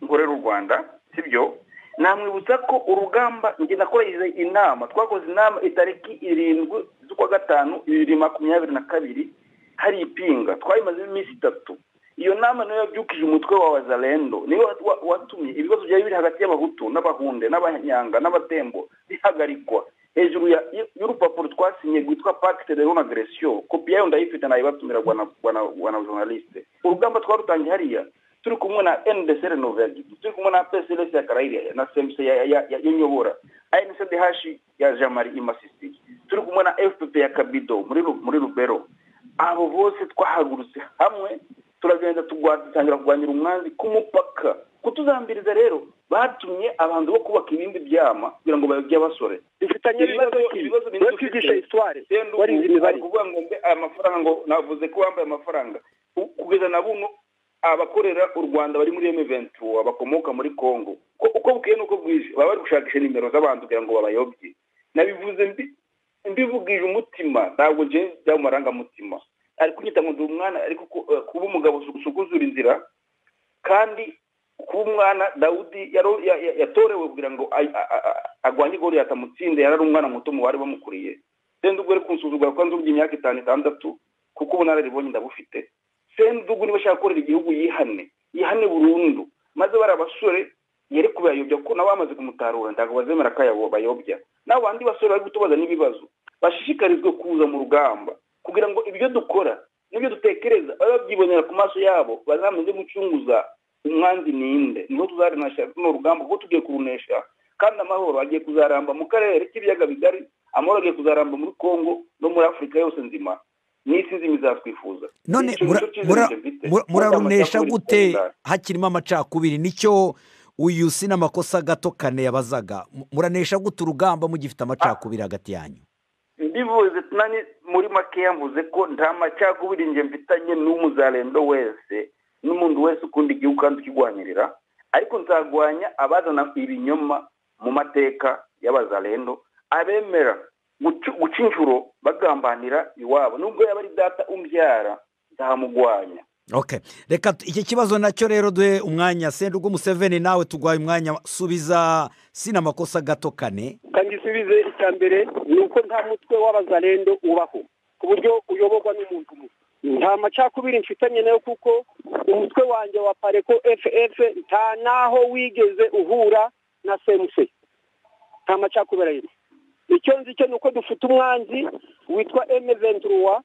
S3: ngorera u rwanda sibyo namwibutsa ko urugamba njye nakoresheje inama twakoze inama itariki irindwi z'ukwa gatanu bibiri makumyabiri na kabiri hari ipinga twayimazemo iminsi itatu iyo nama niyo yabyukije umutwe wa wazalendo niyo wa- watumye ibibazo byari biri hagati y'abahutu n'abahunde n'abanyanga n'abatembo bihagarikwa hejuru ya- y'urupapuro twasinye rwitwa pacte de non agression kopi yayo ndayifite nayibatumira rwana journaliste urugamba twarutangiye hariya turi kumwe na ndc renoveri turi kumwe na pcls ya karayire na cmc ya- ya- ya- yonyobora incdh ya jamari imasisi turi kumwe na fpp ya kabido muri Ru- muri rubero abo bose twahagurutse hamwe turagenda tugwa- dutangira kurwanyira umwanzi ku mupaka kutuzambiriza rero batumye abantu bo kubaka ibindi byama kugira ngo babibye abasore
S2: dufitanye ibibazo
S3: ibibazo binini
S2: wowe
S3: dufite.
S2: twigisha histoire
S3: Senderi
S2: warize imibare
S3: ari kuvuga ngo mbe aya mafaranga ngo navuze ko wambaye amafaranga U- kugeza na buno abakorera u rwanda bari muri M23 abakomoka muri congo Ko- uko bukeye nuko bwije baba bari gushakisha nimero z'abantu kugira ngo babayobye nabivuze mbi- mbivugije umutima ntabwo njyewe byaba amarangamutima ari kunyita ngo ndi umwana ariko ku- eh, kuba umugabo usukuzura inzira kandi kuba umwana dawudi yaro- ya- ya- yatorewe kugira ngo a- a- a- a- arwanye goriyati amutsinde yari ari umwana muto mu bari bamukuriye sendugu yari kunsuzugura kuko nzubye imyaka itanu itandatu kuko ubunararibonye ndabufite sendugu niba ashaka gukorera igihugu yihane yihane burundu maze bari abasore yari kubayobya kuko nawe bamaze kumutarura ntabwo bazemera ko ayabo bayobya nawe bandi basore bari gutubaza n'ibibazo bashishikarizwe kuza mu rugamba kugira ngo ibyo dukora n'ibyo dutekereza babe babyibonera ku maso yabo bazamenye gucunguza umwanzi ninde niho tuzarenesha runo rugamba kuko tugiye kurunesha kandi amahoro agiye kuzaramba mu karere k'ibiyaga bigari amahoro agiye kuzaramba muri congo no muri afurika yose nzima n'isi nzima izatwifuza
S1: none
S3: Icyo-
S1: mura-
S3: nicyo cyiza
S1: mura-
S3: njye mfite.
S1: mura- murarunesha
S3: Amacakubiri
S1: gute
S3: twenda.
S1: hakirimo amacakubiri nicyo uyu si n'amakosa gato kane yabazaga Mu- muranesha gute urugamba mugifite amacakubiri hagati yanyu
S3: mbivuze nani muri makeya mvuze ko nta macakubiri njye mfitanye n'umuzarendo wese n'umuntu wese ukunda igihugu kandi ukigwanirira ariko nzarwanya abazana ibinyoma mu mateka y'abazarendo abemera gucu- guca inshuro bagambanira iwabo nubwo yaba ari data umbyara nzamugwanya
S1: okay reka tu- iki kibazo nacyo rero duhe umwanya sendugu museveni nawe tugwaye umwanya subiza si n'amakosa gato kane
S2: kandi isubize icya mbere ni uko nta mutwe w'abazarendo ubaho ku buryo uyoborwa n'umuntu umwe nta macakubiri mfitanye nayo kuko umutwe wanjye wa pareko ff nta n'aho wigeze uhura na cmc nta macakubiri arimo icyo nzi cyo ni uko dufite umwanzi witwa emeventuruwa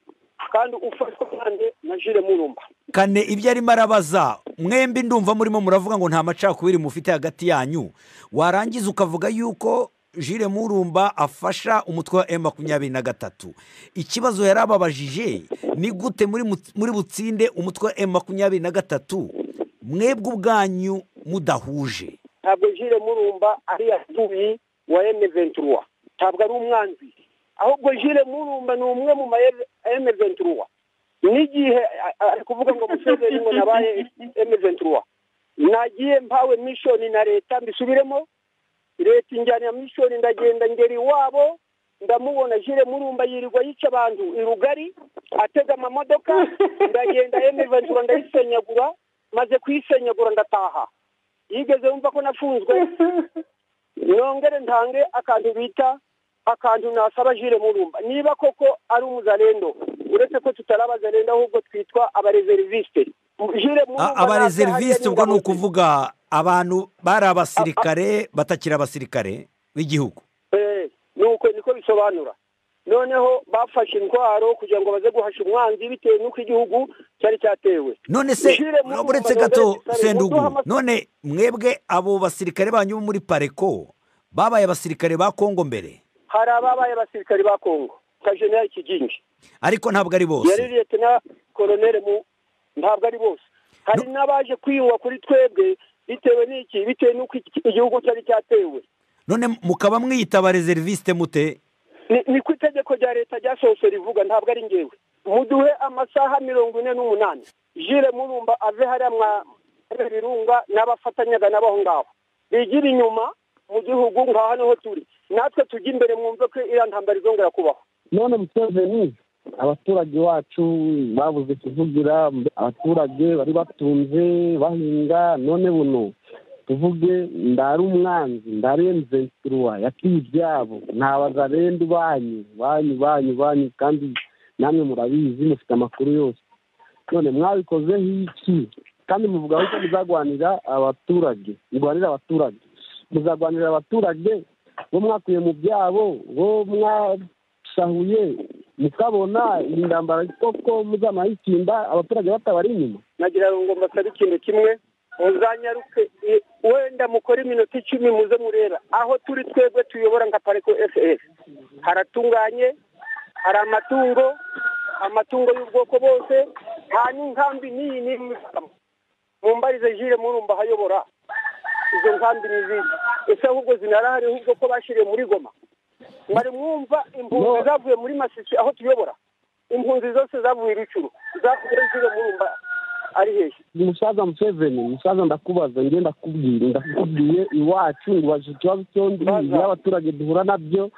S2: kandi ufatwa kandi na jire murumba
S1: kane ibyo arimo arabaza mwembi ndumva murimo muravuga ngo nta macakubiri mufite hagati yanyu warangiza ukavuga yuko jire murumba afasha umutwe wa emu makumyabiri na gatatu ikibazo yari ababajije ni gute muri mu- muri butsinde umutwe wa emu makumyabiri na gatatu mwebwe ubwanyu mudahuje
S2: ntabwo jire murumba ari yadubi wa emeventuruwa ntabwo ari umwanzi ahubwo jire murumba ni umwe mu ma emeventuruwa n'igihe a- a- ari kuvuga ngo museveni ngo nabaye emeventuruwa nagiye mpawe mishoni na leta mbisubiremo leta injyanira mishoni ndagenda ngera iwabo ndamubona jire murumba yirirwa yica abantu i rugari atega amamodoka ndagenda emeventuruwa ndayisenyagura maze kuyisenyagura ndataha yigeze yumva ko nafunzwe nongere ntange akantu bita akantu nasaba jire murumba niba koko ari umuzarendo uretse ko tutari abazarendo ahubwo twitwa abarezerivisite jire
S1: A-
S2: murumba
S1: abarezerivisi ubwo ni
S2: ukuvuga
S1: ukuvuga abantu bari abasirikare batakiri abasirikare b'igihugu
S2: Eh, nuko niko bisobanura noneho bafashe intwaro kugira ngo baze guhasha umwanzi bitewe n'uko igihugu cyari cyatewe
S1: none se
S2: Jire Murumba
S1: uretse gato
S2: Dogiteri
S1: sendugu
S2: Muduha-
S1: none mwebwe abo basirikare banyu bo muri pareko babaye abasirikare ba kongo mbere
S2: hari ababaye abasirikari ba kongo nka jenera kigingi
S1: ariko ntabwo ari
S2: yari
S1: bose
S2: liyetena koroneri mu ntabwo ari bose hari n'abaje kwiyunga kuri twebwe bitewe n'iki bitewe n'uko iki- igihugu cyari cyatewe
S1: none mukaba mwiyita abarezeriviste mute
S2: Ni- ni ku itegeko rya leta ryasohotse rivuga ntabwo ari ngewe muduhe amasaha mirongo ine n'umunani jire murumba ave hariya mwa hariya birunga n'abafatanyaga n'abaho ngaho bigire inyuma mu gihugu ngaho niho turi natwe tujye imbere mwumve ko iriya ntambara izongera kubaho
S6: none museveni abaturage bacu babuze kuvugira abaturage bari batunze bahinga none buno tuvuge ndari umwanzi ndarenze nturuwa yakiye ibyabo ntabaza rende banyu banyu banyu banyu kandi namwe murabizi mufite amakuru yose none mwabikozeho iki kandi muvuga ko muzagwanira abaturage murwanira abaturage muzagwanira abaturage bo mwakuye mu byabo bo mwasahuye mukabona iyi ndambara koko muzamara abaturage batabari inyuma
S2: nagira ngo mbasabe ikintu kimwe muzanyaruke wenda mukore iminota icumi muze mureba aho turi twebwe tuyobora nka pariko fs haratunganye hari amatungo amatungo y'ubwoko bwose nta n'inkambi n'iyi n'imwe mumbarize jire murumba ahayobora izo nkambi ni izindi ese ahubwo zinarahari ahubwo ko bashyiriye muri goma mwari mwumva impunzi zavuye muri masisi aho tuyobora impunzi zose zavuye ibicuru zavuye jire murumba ari hehe
S6: umusaza museveni umusaza ndakubaza njye ndakubwira ndakubwiye iwacu ngubajije ikibazo cyondi y'abaturage duhura nabyo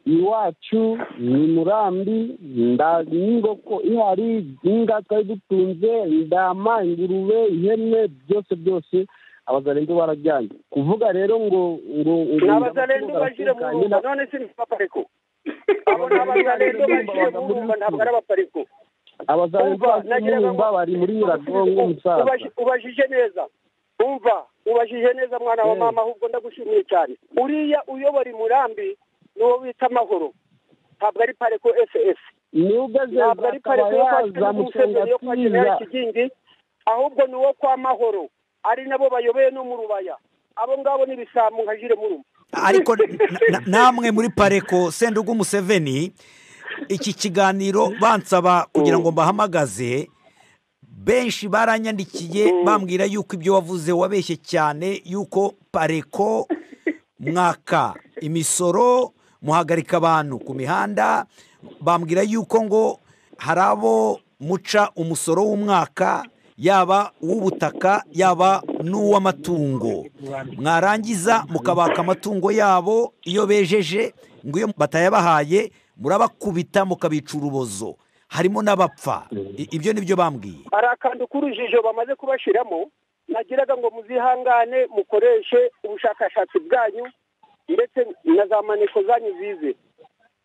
S6: iwacu ni murambi nda n'ingoko ihari inga twari dutunze indama ingurube ihene byose byose abazarenga barajyanye kuvuga rero ngo ngo ngo
S2: n'abazarenga bajire mu rumba none si abapareko abo ni abazarenga bajire mu rumba ntabwo ari abapareko
S6: abazarenga
S2: nagira ngo-
S6: b'umwumba bari muri nyiragongo umusaza
S2: Ubaji- ubajije neza umva ubajije neza mwana wa mama ahubwo ndagushimiye cyane uriya uyobora imurambi ni uwo bita amahoro ntabwo ari pareko fs
S6: nubwo
S2: ntabwo ari pareko yo kwa
S6: zamusenga
S2: Museveni, yo kwa
S6: atiza
S2: generali kigingi ahubwo ni uwo kwa mahoro ari nabo bayoboye no mu rubaya abo ngabo ni ibisambo nka jire murumba
S1: ariko na- na- namwe muri pareko sendugu museveni iki kiganiro bansaba kugira ngo mbahamagaze benshi baranyandikiye bambwira yuko ibyo wavuze wabeshye cyane yuko pareko mwaka imisoro muhagarika abantu ku mihanda bambwira yuko ngo hari abo muca umusoro w'umwaka yaba uw'ubutaka yaba n'uw'amatungo mwarangiza mukabaka amatungo yabo iyo bejeje ngo iyo batayabahaye murabakubita mukabica urubozo harimo n'abapfa I- ibyo ni byo bambwiye
S2: hari akantu k'urujijo bamaze kubashiramo nagiraga ngo muzihangane mukoreshe ubushakashatsi bwanyu ndetse na za maneko zanyu zize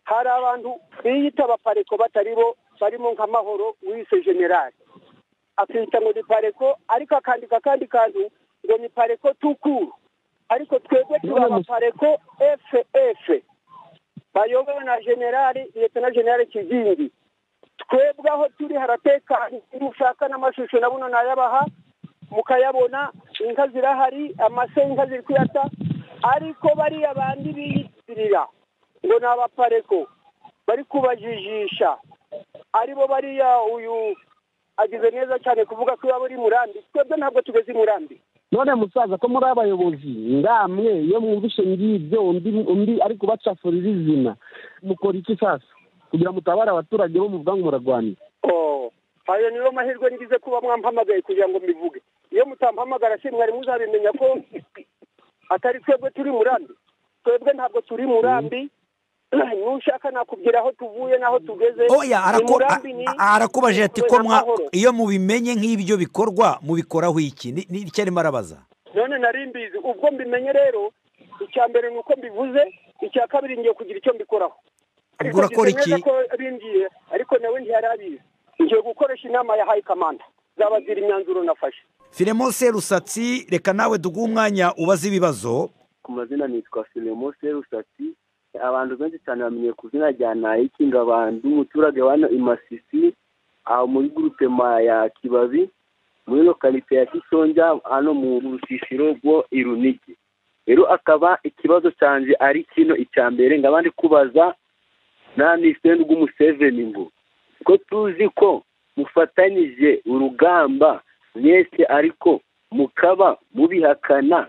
S2: hari abantu biyita abapareko batari bo barimo nka mahoro wise generali akita ngo ni pareko ariko akandika akandi kantu ngo ni pareko tukuru ariko twebwe tuba abapareko ff bayobowe na generali liyetona generali kigingi twebwe aho turi haratekanye iyo ushaka n'amashusho na buno nayabaha mukayabona inka zirahari amase inka ziri kuyata ariko bariya bandi biyitirira ngo ni abapareko bari kubajijisha aribo bariya uyu agize neza cyane kuvuga ko iwabo ari murambi twebwe ntabwo tugeze i murambi
S6: none musaza ko muri abayobozi ngamwe iyo mwumvishe ngibyo undi undi ari kubacafurira izina mukora iki sasa kugira mutabare abaturage bo muvuga ngo murarwanira
S2: Oh, ayo niyo mahirwe ngize kuba mwampamagaye kugira ngo mbivuge iyo mutampamagara si mwari muzabimenya ko atari twebwe turi murambi twebwe ntabwo turi murambi nushaka nakubwira aho tuvuye n'aho tugeze
S1: oya
S2: Ni
S1: araku-
S2: murambi ni-
S1: a- arakubajije ati ko
S2: ni
S1: mwa
S2: amahoro.
S1: iyo mubimenye nk'ibyo bikorwa mubikoraho iki Ni- ni icyo arimo arabaza
S2: none nari mbizi ubwo mbimenye rero icya mbere ni uko mbivuze icya kabiri ngiye kugira icyo mbikoraho Ariko
S1: Ubwo urakora
S2: ngize neza
S1: iki?
S2: ko bimbwiye ariko nawe ntiyari abizi ngiye gukoresha inama ya hayi kamanda zabazira imyanzuro nafashe
S1: Filemon Serusatsi reka nawe duguhe umwanya ubaze ibibazo
S7: ku mazina nitwa Filemo Serusatsi abantu benshi cyane bamenye ku izina rya Nayiki ngo abantu umuturage wa hano i Masisi aho muri grupema ya Kibabi muri lokalite ya Kisonja hano mu rusisiro rwo Irunigi rero akaba ikibazo cyanjye ari kino icya mbere nkaba ndi kubaza na Nisende Museveni ngo ko tuzi ko mufatanyije urugamba mwese ariko mukaba mubihakana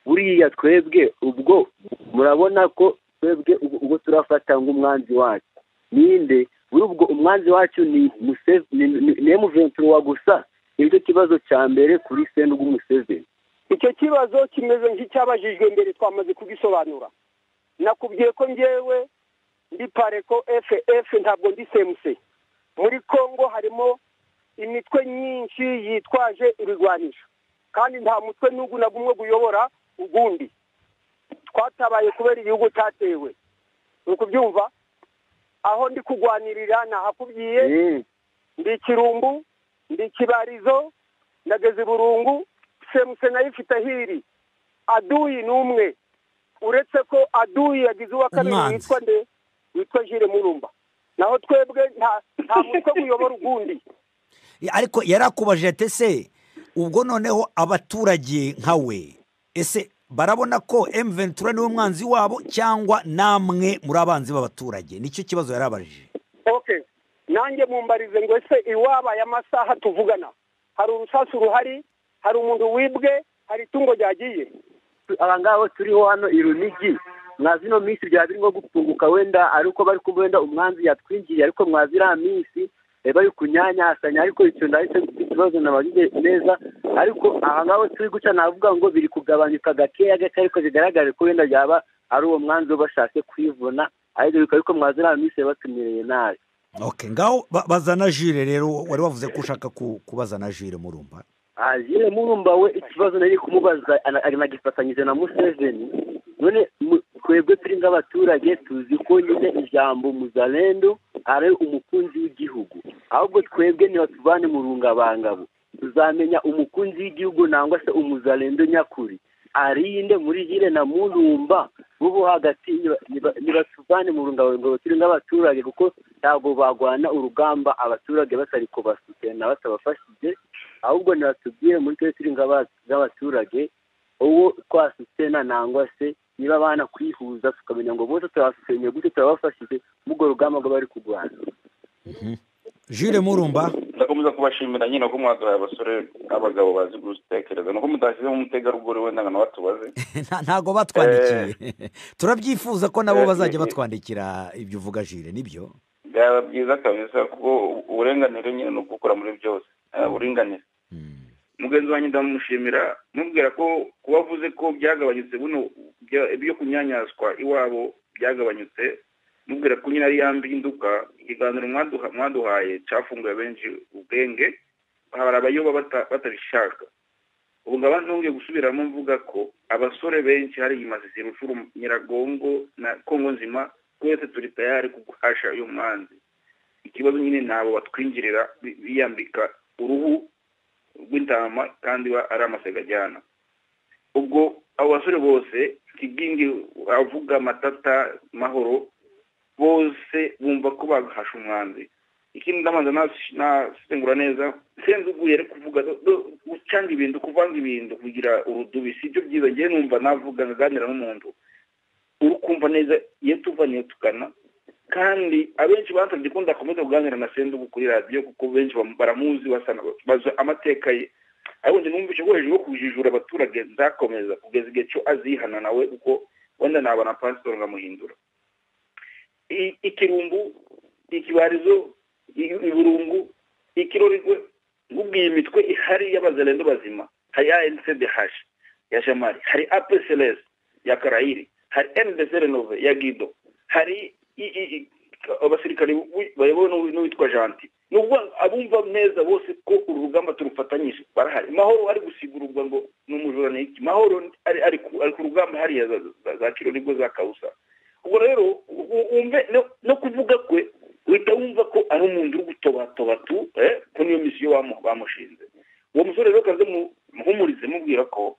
S7: buriya twebwe ubwo murabona ko twebwe ubu- ubwo turafata nk'umwanzi wacu ninde buri ubwo umwanzi wacu ni Museve- ni- ni- ni emuventura wa gusa nicyo kibazo cya mbere kuri sendugu museveni
S2: icyo kibazo kimeze nk'icyabajijwe mbere twamaze kugisobanura nakubwiye ko ngewe ndi pareko ff ntabwo ndi cmc muri congo harimo imitwe myinshi yitwaje ibigwanisho kandi nta mutwe n'ugu na gumwe guyobora ugundi twatabaye kubera igihugu cyatewe uri kubyumva aho ndi kugwanirira nahakubwiye ndi ikirumbu ndi ikibarizo ndageze i burungu semuse nayo ifite ahiri aduyi ni umwe uretse ko aduyi yagize uwa kabiri
S1: Umwanzi.
S2: witwa nde witwa jire murumba naho twebwe nta nta mutwe guyobora ugundi
S1: ariko yarakubajije ati ese ubwo noneho abaturage nkawe ese barabona ko M23 niwe mwanzi wabo cyangwa namwe muri abanzi b'abaturage nicyo kibazo yarabajije
S2: ok nanjye mumbarize ngo ese iwabaye amasaha tuvugana hari urusasu ruhari hari umuntu wibwe hari itungo ryagiye
S7: aba ngaba turiho hano i runigi mwazi ino minsi byaba birimo gutunguka wenda ariko bari kumva wenda umwanzi yatwinjiye ariko mwazi iriya minsi eh, bari kunyanyasanya ariko icyo ndahise mfite ikibazo nabajije neza ariko aha ngaho turi guca navuga ngo biri kugabanyuka gakeya gake ariko bigaragare ko wenda byaba ari uwo mwanzi wo bashatse kwivuna ariko bikaba ariko mwazi iriya minsi yabatumereye nabi
S1: okay ngaho ba- bazana jire rero wari wavuze ko ushaka ku- kubazana jire murumva
S7: ajire murumba we ikibazo nari kumubaza ana- anagifatanyije na museveni none mu- twebwe turi nk'abaturage tuzi ko nyine ijambo muzalendo ari umukunzi w'igihugu ahubwo twebwe nibatuvane mu rungabangabo tuzamenya umukunzi w'igihugu nangwa se umuzalendo nyakuri arinde muri hire na murumba bo hagati niba- niba- nibatuvane mu rungabangabo turi nk'abaturage kuko ntabwo bagwana urugamba abaturage batari kubasutena batabafashije ahubwo ntibatubwire muri twe turi nk'aba- nk'abaturage uwo twasutena nangwa se niba abana kwihuza tukamenya ngo bose turabasutenye gute turabafashije muri urwo rugamba ngo bari kurwana
S1: jire murumva
S3: ndakomeza kubashimira nyine ko mwaduhaye abasore n'abagabo bazi gutekereza nuko mudashyizemo umutegarugori wenda ngo nawe atubaze
S1: Nta- ntago batwandikiye turabyifuza ko nabo bazajya batwandikira ibyo uvuga jire nibyo
S3: byaba byiza kabisa kuko uburenganire nyine ni ukukora muri byose Eh, uburinganire
S1: Mm.
S3: mugenzi wanjye ndamushimira mubwira ko kuba avuze ko byagabanyutse buno bya- ibyo kunyanyazwa iwabo byagabanyutse mubwira ko nyine ari ya mpinduka ikiganiro mwaduha- mwaduhaye cyafunguye benshi ubwenge hari abayoba bata- batabishaka ubu ngaba ntongeye gusubiramo mvuga ko abasore benshi hari imasisi rucuru nyiragongo na kongo nzima twese turi tayari kuguhasha uyu mwanzi ikibazo nyine nabo batwinjirira bi- biyambika uruhu rw'intama kandi ba- ari amasega ajyana ubwo abo basore bose kigingi avuga matata mahoro bose bumva ko bahasha umwanzi ikindi ndabanza nas- nasengura neza senze uguye ari kuvuga do- do- gucanga ibintu kuvanga ibintu kugira urudubi si byo byiza ngewe numva navuga nkaganira n'umuntu uri kumva neza iyo tuva niyo tugana kandi abenshi bansabye ko ndakomeza kuganira na sendugu kuri radiyo kuko benshi bamu- baramuzi basana bazi amateka ye ariko njye numvise ko hejuru yo kujijura abaturage nzakomeza kugeza igihe cyo azihana nawe kuko wenda naba na pasitoro nkamuhindura I- ikirumbu ikibarizo i- iburungu ikirorigwe nkubwiye imitwe ihari y'abazalendo bazima hari ancdh ya jamari hari apcls ya karayiri hari ndc renove ya gido hari i- i- i- abasirikare b'i- bayobowe n'uwi- n'uwitwa janti ni ukuvuga ngo abumva neza bose ko uru rugamba turufatanyije barahari mahoro ari gusigururwa ngo ni umujura ni iki mahoro ari ari ku ari ku rugamba hariya za- za- za kiro nibwo za kawusa ubwo rero u- wumve no- no kuvuga kwe uhita wumva ko ari umuntu uri gutobatobatu eh, ko niyo misiyo bamu- bamushinze uwo musore rero kaze mu- muhumurize mubwira ko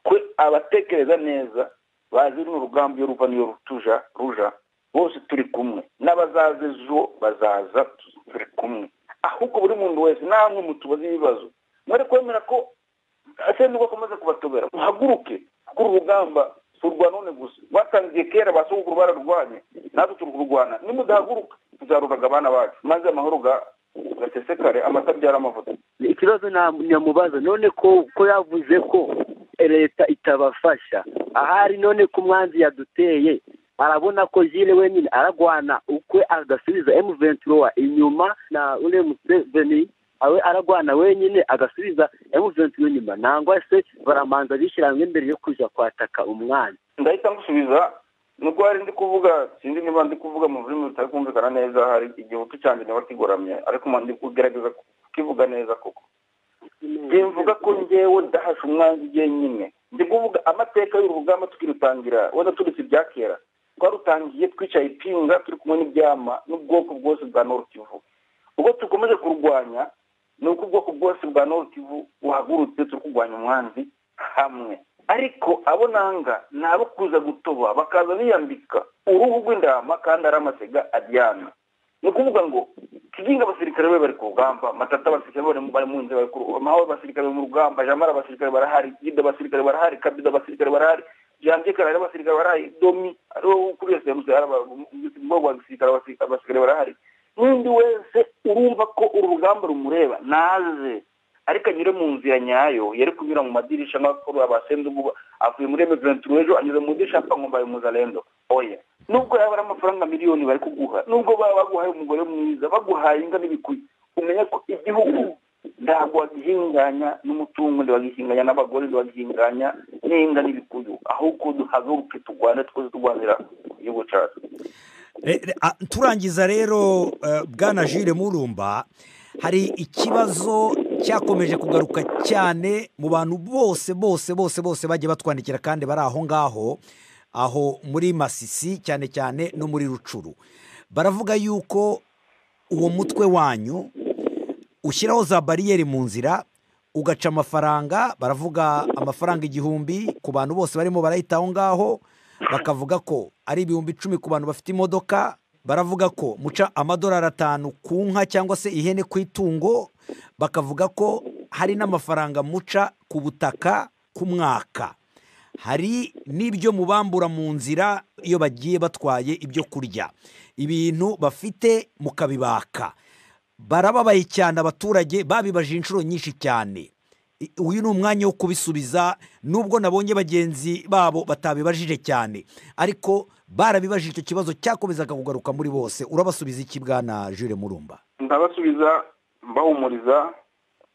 S3: twe abatekereza neza bazi runo rugamba iyo ruva niyo rutuja ruja bose turi kumwe n'abazaza ejo bazaza turi kumwe ahubwo buri muntu wese namwe mutubaze ibibazo mwari kwemera ko asenda ubwo akomeza kubatobera muhaguruke kuko uru rugamba si urwa none gusa rwatangiye kera ba sogokuru bararwanye natwe turi kurwana nimudahaguruka tuzaruhaga abana bacu maze amahoro ga- gasesekare amata abyara amavuta
S7: ikibazo na- nyamubaza none ko ko yavuze ko leta itabafasha ahari none ko umwanzi yaduteye arabona ko jile wenyine aragwana ukwe agasubiza M23 inyuma na ule Museveni awe aragwana wenyine agasubiza M23 inyuma nangwa se baramanza bishyira hamwe mbere yo kuja kwataka umwanzi
S3: ndahita ngusubiza nubwo hari ndi kuvuga sinzi niba ndi kuvuga mu rurimi rutari kumvikana neza hari igihugu cyanjye niba kigoramye ariko mba ndi kugerageza kukivuga neza koko mvuga ko ngewe ndahasha umwanzi njyenyine ndi kuvuga amateka y'uru rugamba tukirutangira wenda turetse ibya kera twarutangiye twicaye ipinga turi kumwe n'ibyama n'ubwoko bwose bwa Kivu ubwo dukomeje kurwanya ni uko ubwoko bwose bwa Kivu buhagurutse turi kurwanya umwanzi hamwe ariko abo nanga ni abo kuza gutoba bakaza biyambika uruhu rw'indama kandi ari amasega aryana ni ukuvuga ngo kiginga abasirikare be bari ku rugamba matata abasirikare bari bari mu nzira bari ku rugamba mawe abasirikare mu rugamba jamara abasirikare barahari gida abasirikare barahari kabida abasirikare barahari jambi karari abasirikare barahari domi ariwo ukuriye semusi umugabo wa gisirikare abasirikare barahari n'undi wese urumva ko uru rugamba rumureba naze ariko anyure mu nzira nyayo yari kunyura mu madirisha nk'abakuru abasenze ubu avuye muri emeventure ejo anyuze mu idirishya apfa ngo mbaye umuzalendo oya nubwo yaba ari amafaranga miliyoni bari kuguha nubwo baba baguhaye umugore mwiza baguhaye inka n'ibikuyi umenya ko igihugu ntabwo wagihinganya n'umutungo ntiwagihinganya n'abagore ntiwagihinganya n'inka n'ibikuyu ahubwo duhaguruke turwane twese turwanira igihugu cyacu
S1: turangiza rero bwana jire murumba hari ikibazo cyakomeje kugaruka cyane mu bantu bose bose bose bose bagiye batwandikira kandi bari aho ngaho aho muri masisi cyane cyane no muri rucuru baravuga yuko uwo mutwe wanyu ushyiraho za bariyeri mu nzira ugaca amafaranga baravuga amafaranga igihumbi ku bantu bose barimo barayita aho ngaho bakavuga ko ari ibihumbi icumi ku bantu bafite imodoka baravuga ko muca amadolari atanu ku nka cyangwa se ihene ku itungo bakavuga ko hari n'amafaranga muca ku butaka ku mwaka hari n'ibyo mubambura mu nzira iyo bagiye batwaye ibyo kurya ibintu bafite mukabibaka barababaye cyane abaturage babibaje inshuro nyinshi cyane uyu ni umwanya wo kubisubiza nubwo nabonye bagenzi babo batabibajije cyane ariko barabibajije icyo kibazo cyakomezaga kugaruka muri bose urabasubiza iki bwana jure murumba
S3: ndabasubiza mbahumuriza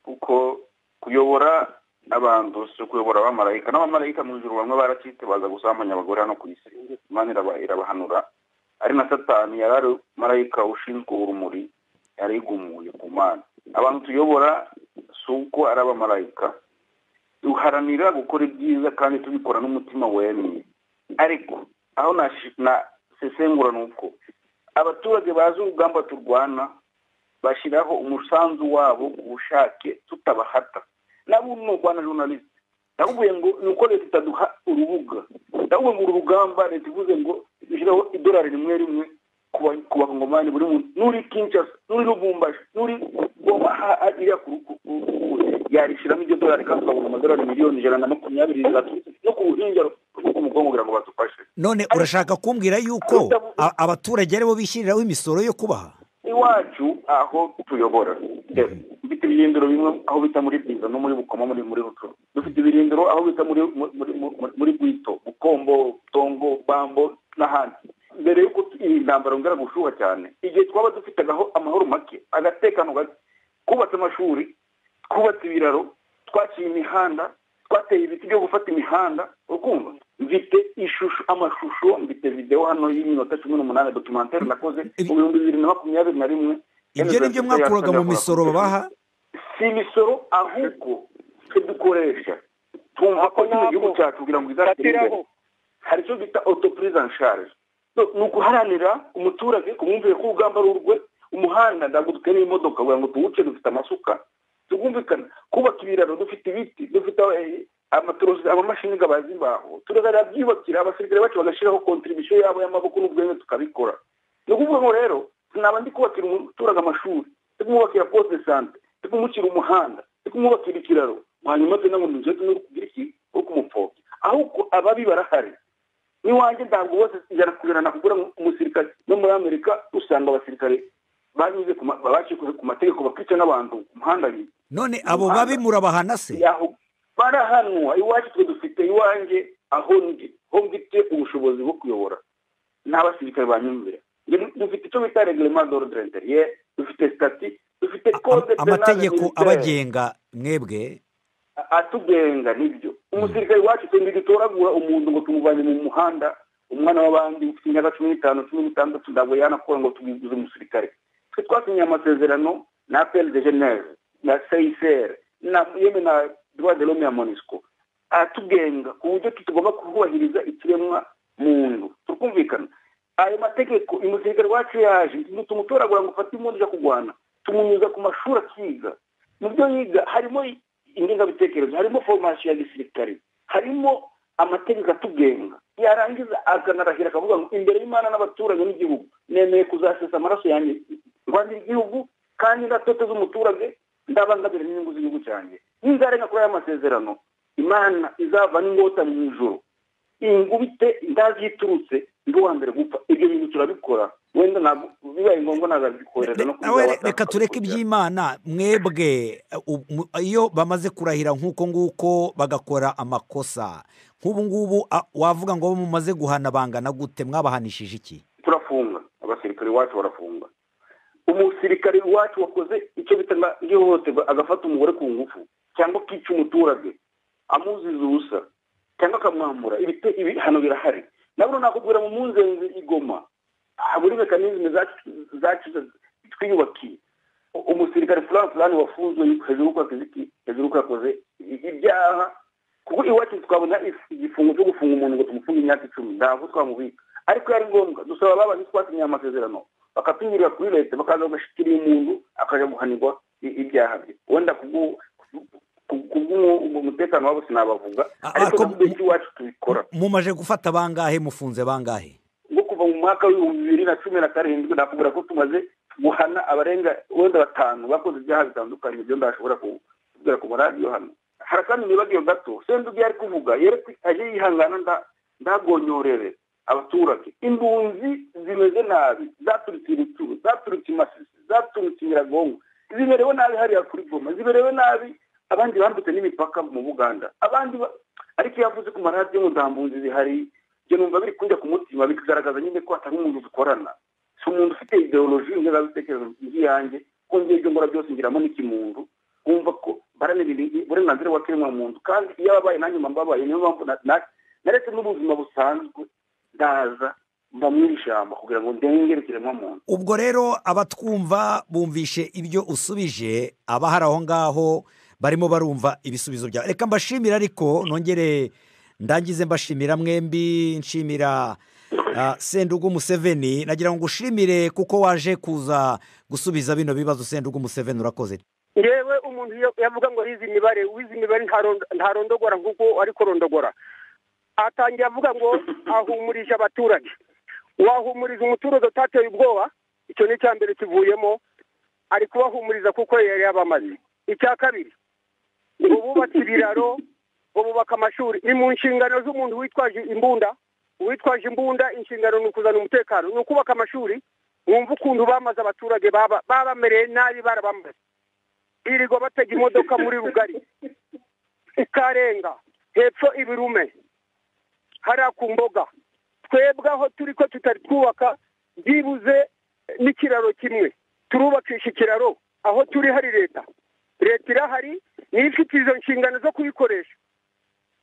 S3: kuko kuyobora abantu si ukuyobora abamarayika n'abamarayika mu ijoro bamwe barakitabaza gusambanya abagore hano ku isi imana irabahanura ari na satani yari ari marayika ushinzwe urumuri yarigumuye ku mana abantu tuyobora si uko ari abamarayika duharanira gukora ibyiza kandi tubikora n'umutima wemye ariko aho nasesengura ni uko abaturage bazi urugamba turwana bashyiraho umusanzu wabo ku bushake tutabahata nabo ni urwana journalist ndavuye ngo ni uko leta itaduha urubuga ndavuye ngo uru rugamba leta ivuze ngo ishyiraho idolari rimwe rimwe ku bakongomani buri muntu n'uri kinshasa n'uri rubumbashi n'uri goma hariya ku yarishyiramo iryo dorari kandi ukabona amadorari miliyoni ijana na makumyabiri zaturutse no ku buhinja bw'umugongo kugira ngo badufashe
S1: none urashaka kumbwira yuko abaturage aribo bishyiriraho imisoro yo kubaha
S3: iwacu aho tuyobora dufite ibirindiro bimwe aho bita muri bwiza no muri bukoma muri muri ruturo dufite ibirindiro aho bita muri muri bwito bukombo tongo bambo n'ahandi mbere y'uko iyi ntambaro ngara gushuha cyane igihe twaba dufitagaho amahoro make agatekano gake twubatse amashuri twubatse ibiraro twaciye imihanda twateye ibiti byo gufata imihanda urukumva mfite ishusho amashusho mfite videwo hano y'iminota cumi n'umunani documentary nakoze mu bihumbi bibiri na makumyabiri na rimwe
S1: ibyo ni byo mwakuraga mu misoro babaha
S3: si imisoro ahubwo twe dukoresha twumva ko nyine igihugu cyacu kugira ngo izatire imbere hari icyo bita autoprise en charge ni uguharanira umuturage kumwumvira ko urugamba ari urwe umuhanda ntabwo dukeneye imodoka kugira ngo tuwuce dufite amasuka tugumvikana kubaka ibiraro dufite ibiti dufite amatorosi amamashini gabaza imbaho turagaragara byubakira abasirikare bacu bagashyiraho kontribusiyo yabo y'amaboko n'ubwenge tukabikora ni ukuvuga ngo rero naba ndi kubakira umuturage amashuri ndi kumwubakira poste de sante ndi kumushyira umuhanda ndi kumwubakira ikiraro hanyuma tugenda ngo ntuze tuno kugira iki wo kumupfobya ahubwo ababi barahari n'iwanjye ntabwo bose ijana ku ijana nakugura umusirikare no muri amerika usanga abasirikare banyuze bacikuye ku mategeko bakica n'abantu ku muhanda
S1: none abo babi murabahana se
S3: barahanwa iwacu twe dufite iwanjye aho ndi ho mfite ubushobozi bwo kuyobora n'abasirikare banyumvira dufite icyo bita reglement d'ordre interieur dufite stati dufite code
S1: amategeko abagenga mwebwe
S3: atugenga nibyo umusirikare wacu twembi dutoragura umuntu ngo tumuvanye mu muhanda umwana w'abandi ufite imyaka cumi n'itanu cumi n'itandatu ntabwo yanakora ngo tubigize umusirikare twe twasinyiye amasezerano na apel de geneve na seyiseri na yemwe na droit de l'homme ya monisco aratugenga ku buryo tutagomba kubahiriza ikiremwa muntu tukumvikana ayo mategeko umusirikare wacu yaje tumutoragura ngo ufate impundu zo kurwana tumunyuza ku mashuri akiga mu byo yiga harimo ingengabitekerezo harimo foromasiyo ya gisirikare harimo amategeko atugenga yarangiza akanarahira akavuga ngo imbere y'imana n'abaturage n'igihugu nemeye kuzasesa amaraso yanjye rwandira igihugu kandi ndatoteza umuturage ndabangabira n'inyungu z'igihugu cyanjye ninzarenga kuri aya masezerano imana izava n'ingota mu ijoro ingubite ndazi iturutse ndi uwa mbere gupfa ibyo bintu turabikora wenda ntabwo bibaye ngombwa ntabwo no
S1: nawe reka tureke iby'imana mwebwe ubu- iyo bamaze kurahira nk'uko nguko bagakora amakosa nk'ubu ngubu a- wavuga ngo mumaze guhana bangana gute mwabahanishije iki
S3: turafunga abasirikare iwacu barafunga umusirikare iwacu wakoze icyo bita nga- ihohoterwa agafata umugore ku ngufu cyangwa akica umuturage amuziza ubusa cyangwa akamwambura ibite- ibi hano birahari nabwo nakubwira mu munzenzi igoma ah, muri mekanizme zacu twiyubakiye U- umusirikare fulani fulani wafunzwe hejuru y'uko yakoze iki hejuru y'uko yakoze i- ibyaha kuko iwacu twabona if- igifungo cyo gufunga umuntu ngo tumufunge imyaka icumi ntabwo twamubika ariko yari ngombwa dusaba babanze twasinyiye amasezerano bakatunyurira kuri leta bakaza bagashikiriye umuntu akajya guhanirwa i- ibyaha bye wenda kubwo- ku- kubw'umutekano wabo sinabavuga
S1: A-
S3: ariko
S1: ariko-
S3: ntabwo iwacu tubikora
S1: mumaje gufata bangahe mufunze bangahe
S3: ngo kuva mu mwaka w'ibihumbi bibiri na cumi na karindwi nakubwira ko tumaze guhana abarenga wenda batanu bakoze ibyaha bitandukanye ibyo ndashobora kubwira ku maradiyo hano hari kandi imibare iyo gato senduge yari kuvuga yerekwe aje yihangana nda- ndagonyorere abaturage impunzi zimeze nabi zaturutse ibituru zaturutse imasisi zaturutse nyiragongo ziberewe nabi hariya kuri goma ziberewe nabi abandi bambutse n'imipaka mu buganda abandi ba- ariko iyo avuze ku maradiyo ngo nta mpunzi zihari ibyo numva biri kujya ku mutima bikagaragaza nyine ko atari umuntu dukorana si umuntu ufite ideoloji ingengabitekerezo nk'iyanjye ko ngiye ibyo ngora byose ngiramo n'ikimuntu wumva ko baranira ibi- uburenganzira bw'ikiremwa muntu kandi iyo ababaye nanjye mba mbabaye niyo mpamvu na- na- naretse n'ubuzima busanzwe ndaza mba mu ishyamba kugira ngo ndengere ikiremwa muntu
S1: ubwo rero abatwumva bumvishe ibyo usubije abahari aho ngaho barimo barumva ibisubizo byawe reka mbashimire ariko nongere ndangize mbashimira mwembi nshimira ah, sendugu museveni nagira ngo ushimire kuko waje kuza gusubiza bino bibazo sendugu museveni urakoze
S2: yewe umuntu iyo yavuga ngo yize imibare wize imibare ntarondo- ntarondogora nk'uko ari kurondogora atangiye avuga ngo ahumurije abaturage wahumuriza umuturage utateye ubwoba icyo ni icya mbere kivuyemo ari kubahumuriza kuko yari yabamaze icya kabiri ngo bubake ibiraro ngo bubake amashuri ni mu nshingano z'umuntu witwaje imbunda uwitwaje imbunda inshingano ni ukuzana umutekano ni ukubaka amashuri wumva ukuntu bamaze abaturage baba- babamereye nabi barabamaze irigo batega imodoka muri rugari ikarenga hepfo ibirume hariya ku mboga twebwe aho turi ko tutari twubaka byibuze n'ikiraro kimwe turubakisha ikiraro aho turi hari leta leta irahari niyo ifite izo nshingano zo kuyikoresha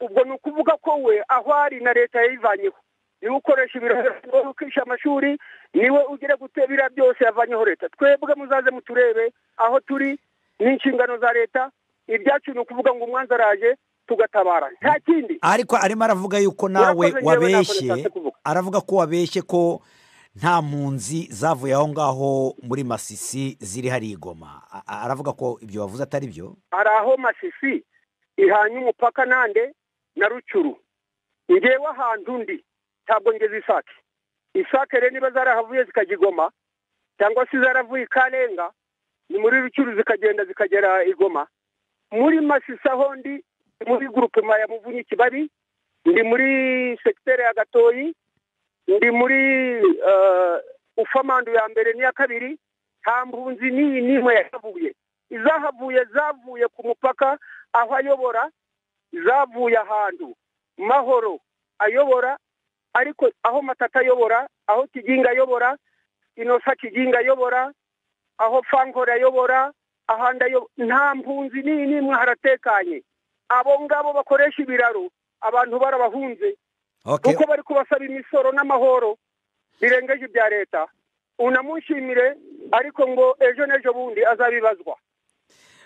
S2: ubwo ni ukuvuga ko we aho ari na leta yayivanyeho niwe ukoresha ibiraro niwe ukisha amashuri niwe ugire guteba biriya byose yavanyeho leta twebwe muzaze muturebe aho turi n'inshingano za leta ibyacu ni ukuvuga ngo umwanzi araje tugatabara nta kindi
S1: ariko arimo aravuga yuko nawe
S2: Urakoze, njyewe ntabwo
S1: wabeshye
S2: nashatse kuvuga.
S1: aravuga ko wabeshye ko nta mpunzi zavuye aho ngaho muri masisi ziri hari igoma A- a- aravuga ko ibyo wavuze atari byo
S2: hari aho masisi ihanye umupaka nande na rucuru ngewe ahantu ndi ntabwo ngeze isake isake rero niba zarahavuye zikajya i Goma cyangwa se zaravuye i karenga ni muri rucuru zikagenda zikagera i Goma muri masisi aho ndi ni muri gurupema ya muvunyi kibabi ndi muri segiteri ya gatoyi ndi muri eh, ufamandu ya mbere n'iya kabiri nta mpunzi n'iyi n'imwe yahavuye izahavuye zavuye ku mupaka aho ayobora zavuye ahantu mahoro ayobora ariko aho matata ayobora aho kiginga ayobora inosa kiginga ayobora aho fankore ayobora ahandi ayo- nta mpunzi n'iyi n'imwe haratekanye abo ngabo bakoresha ibiraro abantu barabahunze
S1: Okay.
S2: kuko bari kubasaba imisoro n'amahoro birengeje ibya leta unamushimire ariko ngo ejo n'ejo bundi azabibazwa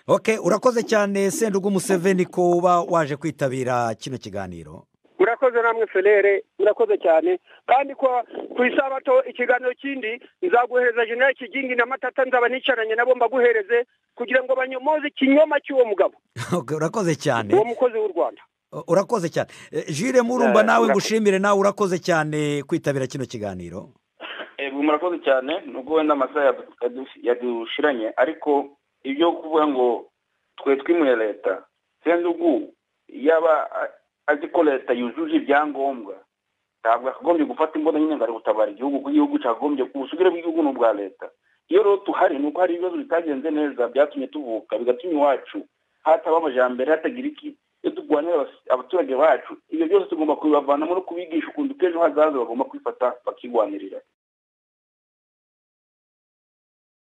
S1: oke urakoze cyane sendugu museveni ko uba waje kwitabira kino kiganiro
S2: murakoze namwe ferere murakoze cyane kandi ko ku isabato ikiganiro kindi nzaguhereza jenera kigingi na matata nzaba nicaranye nabo mbaguhereze kugira ngo banyomoze ikinyoma cy'uwo mugabo
S1: Oke, urakoze cyane
S2: uwo mukozi w'u rwanda
S1: U- urakoze cyane Eh, jire murumba
S3: Eh,
S1: nawe
S3: urakoze.
S1: ngushimire nawe urakoze cyane kwitabira kino kiganiro
S3: Eh, murakoze cyane nubwo wenda amasaha yadu- yadu- yadushiranye ariko ibyo kuvuga ngo twe twimuye leta sendugu yaba a- azi ko leta yujuje ibyangombwa ntabwo yakagombye gufata imbunda nyine ngo ari gutabara igihugu kuko igihugu cyakagombye ubusugire bw'igihugu ni ubwa leta iyo rero tuhari ni uko hari ibibazo bitagenze neza byatumye tuvuka bigatuma iwacu hataba amajyambere hatagira iki iyo turwanira abas- abaturage bacu ibyo byose tugomba kubibavanamo no kubigisha ukuntu k'ejo hazaza bagomba kwifata bakirwanirira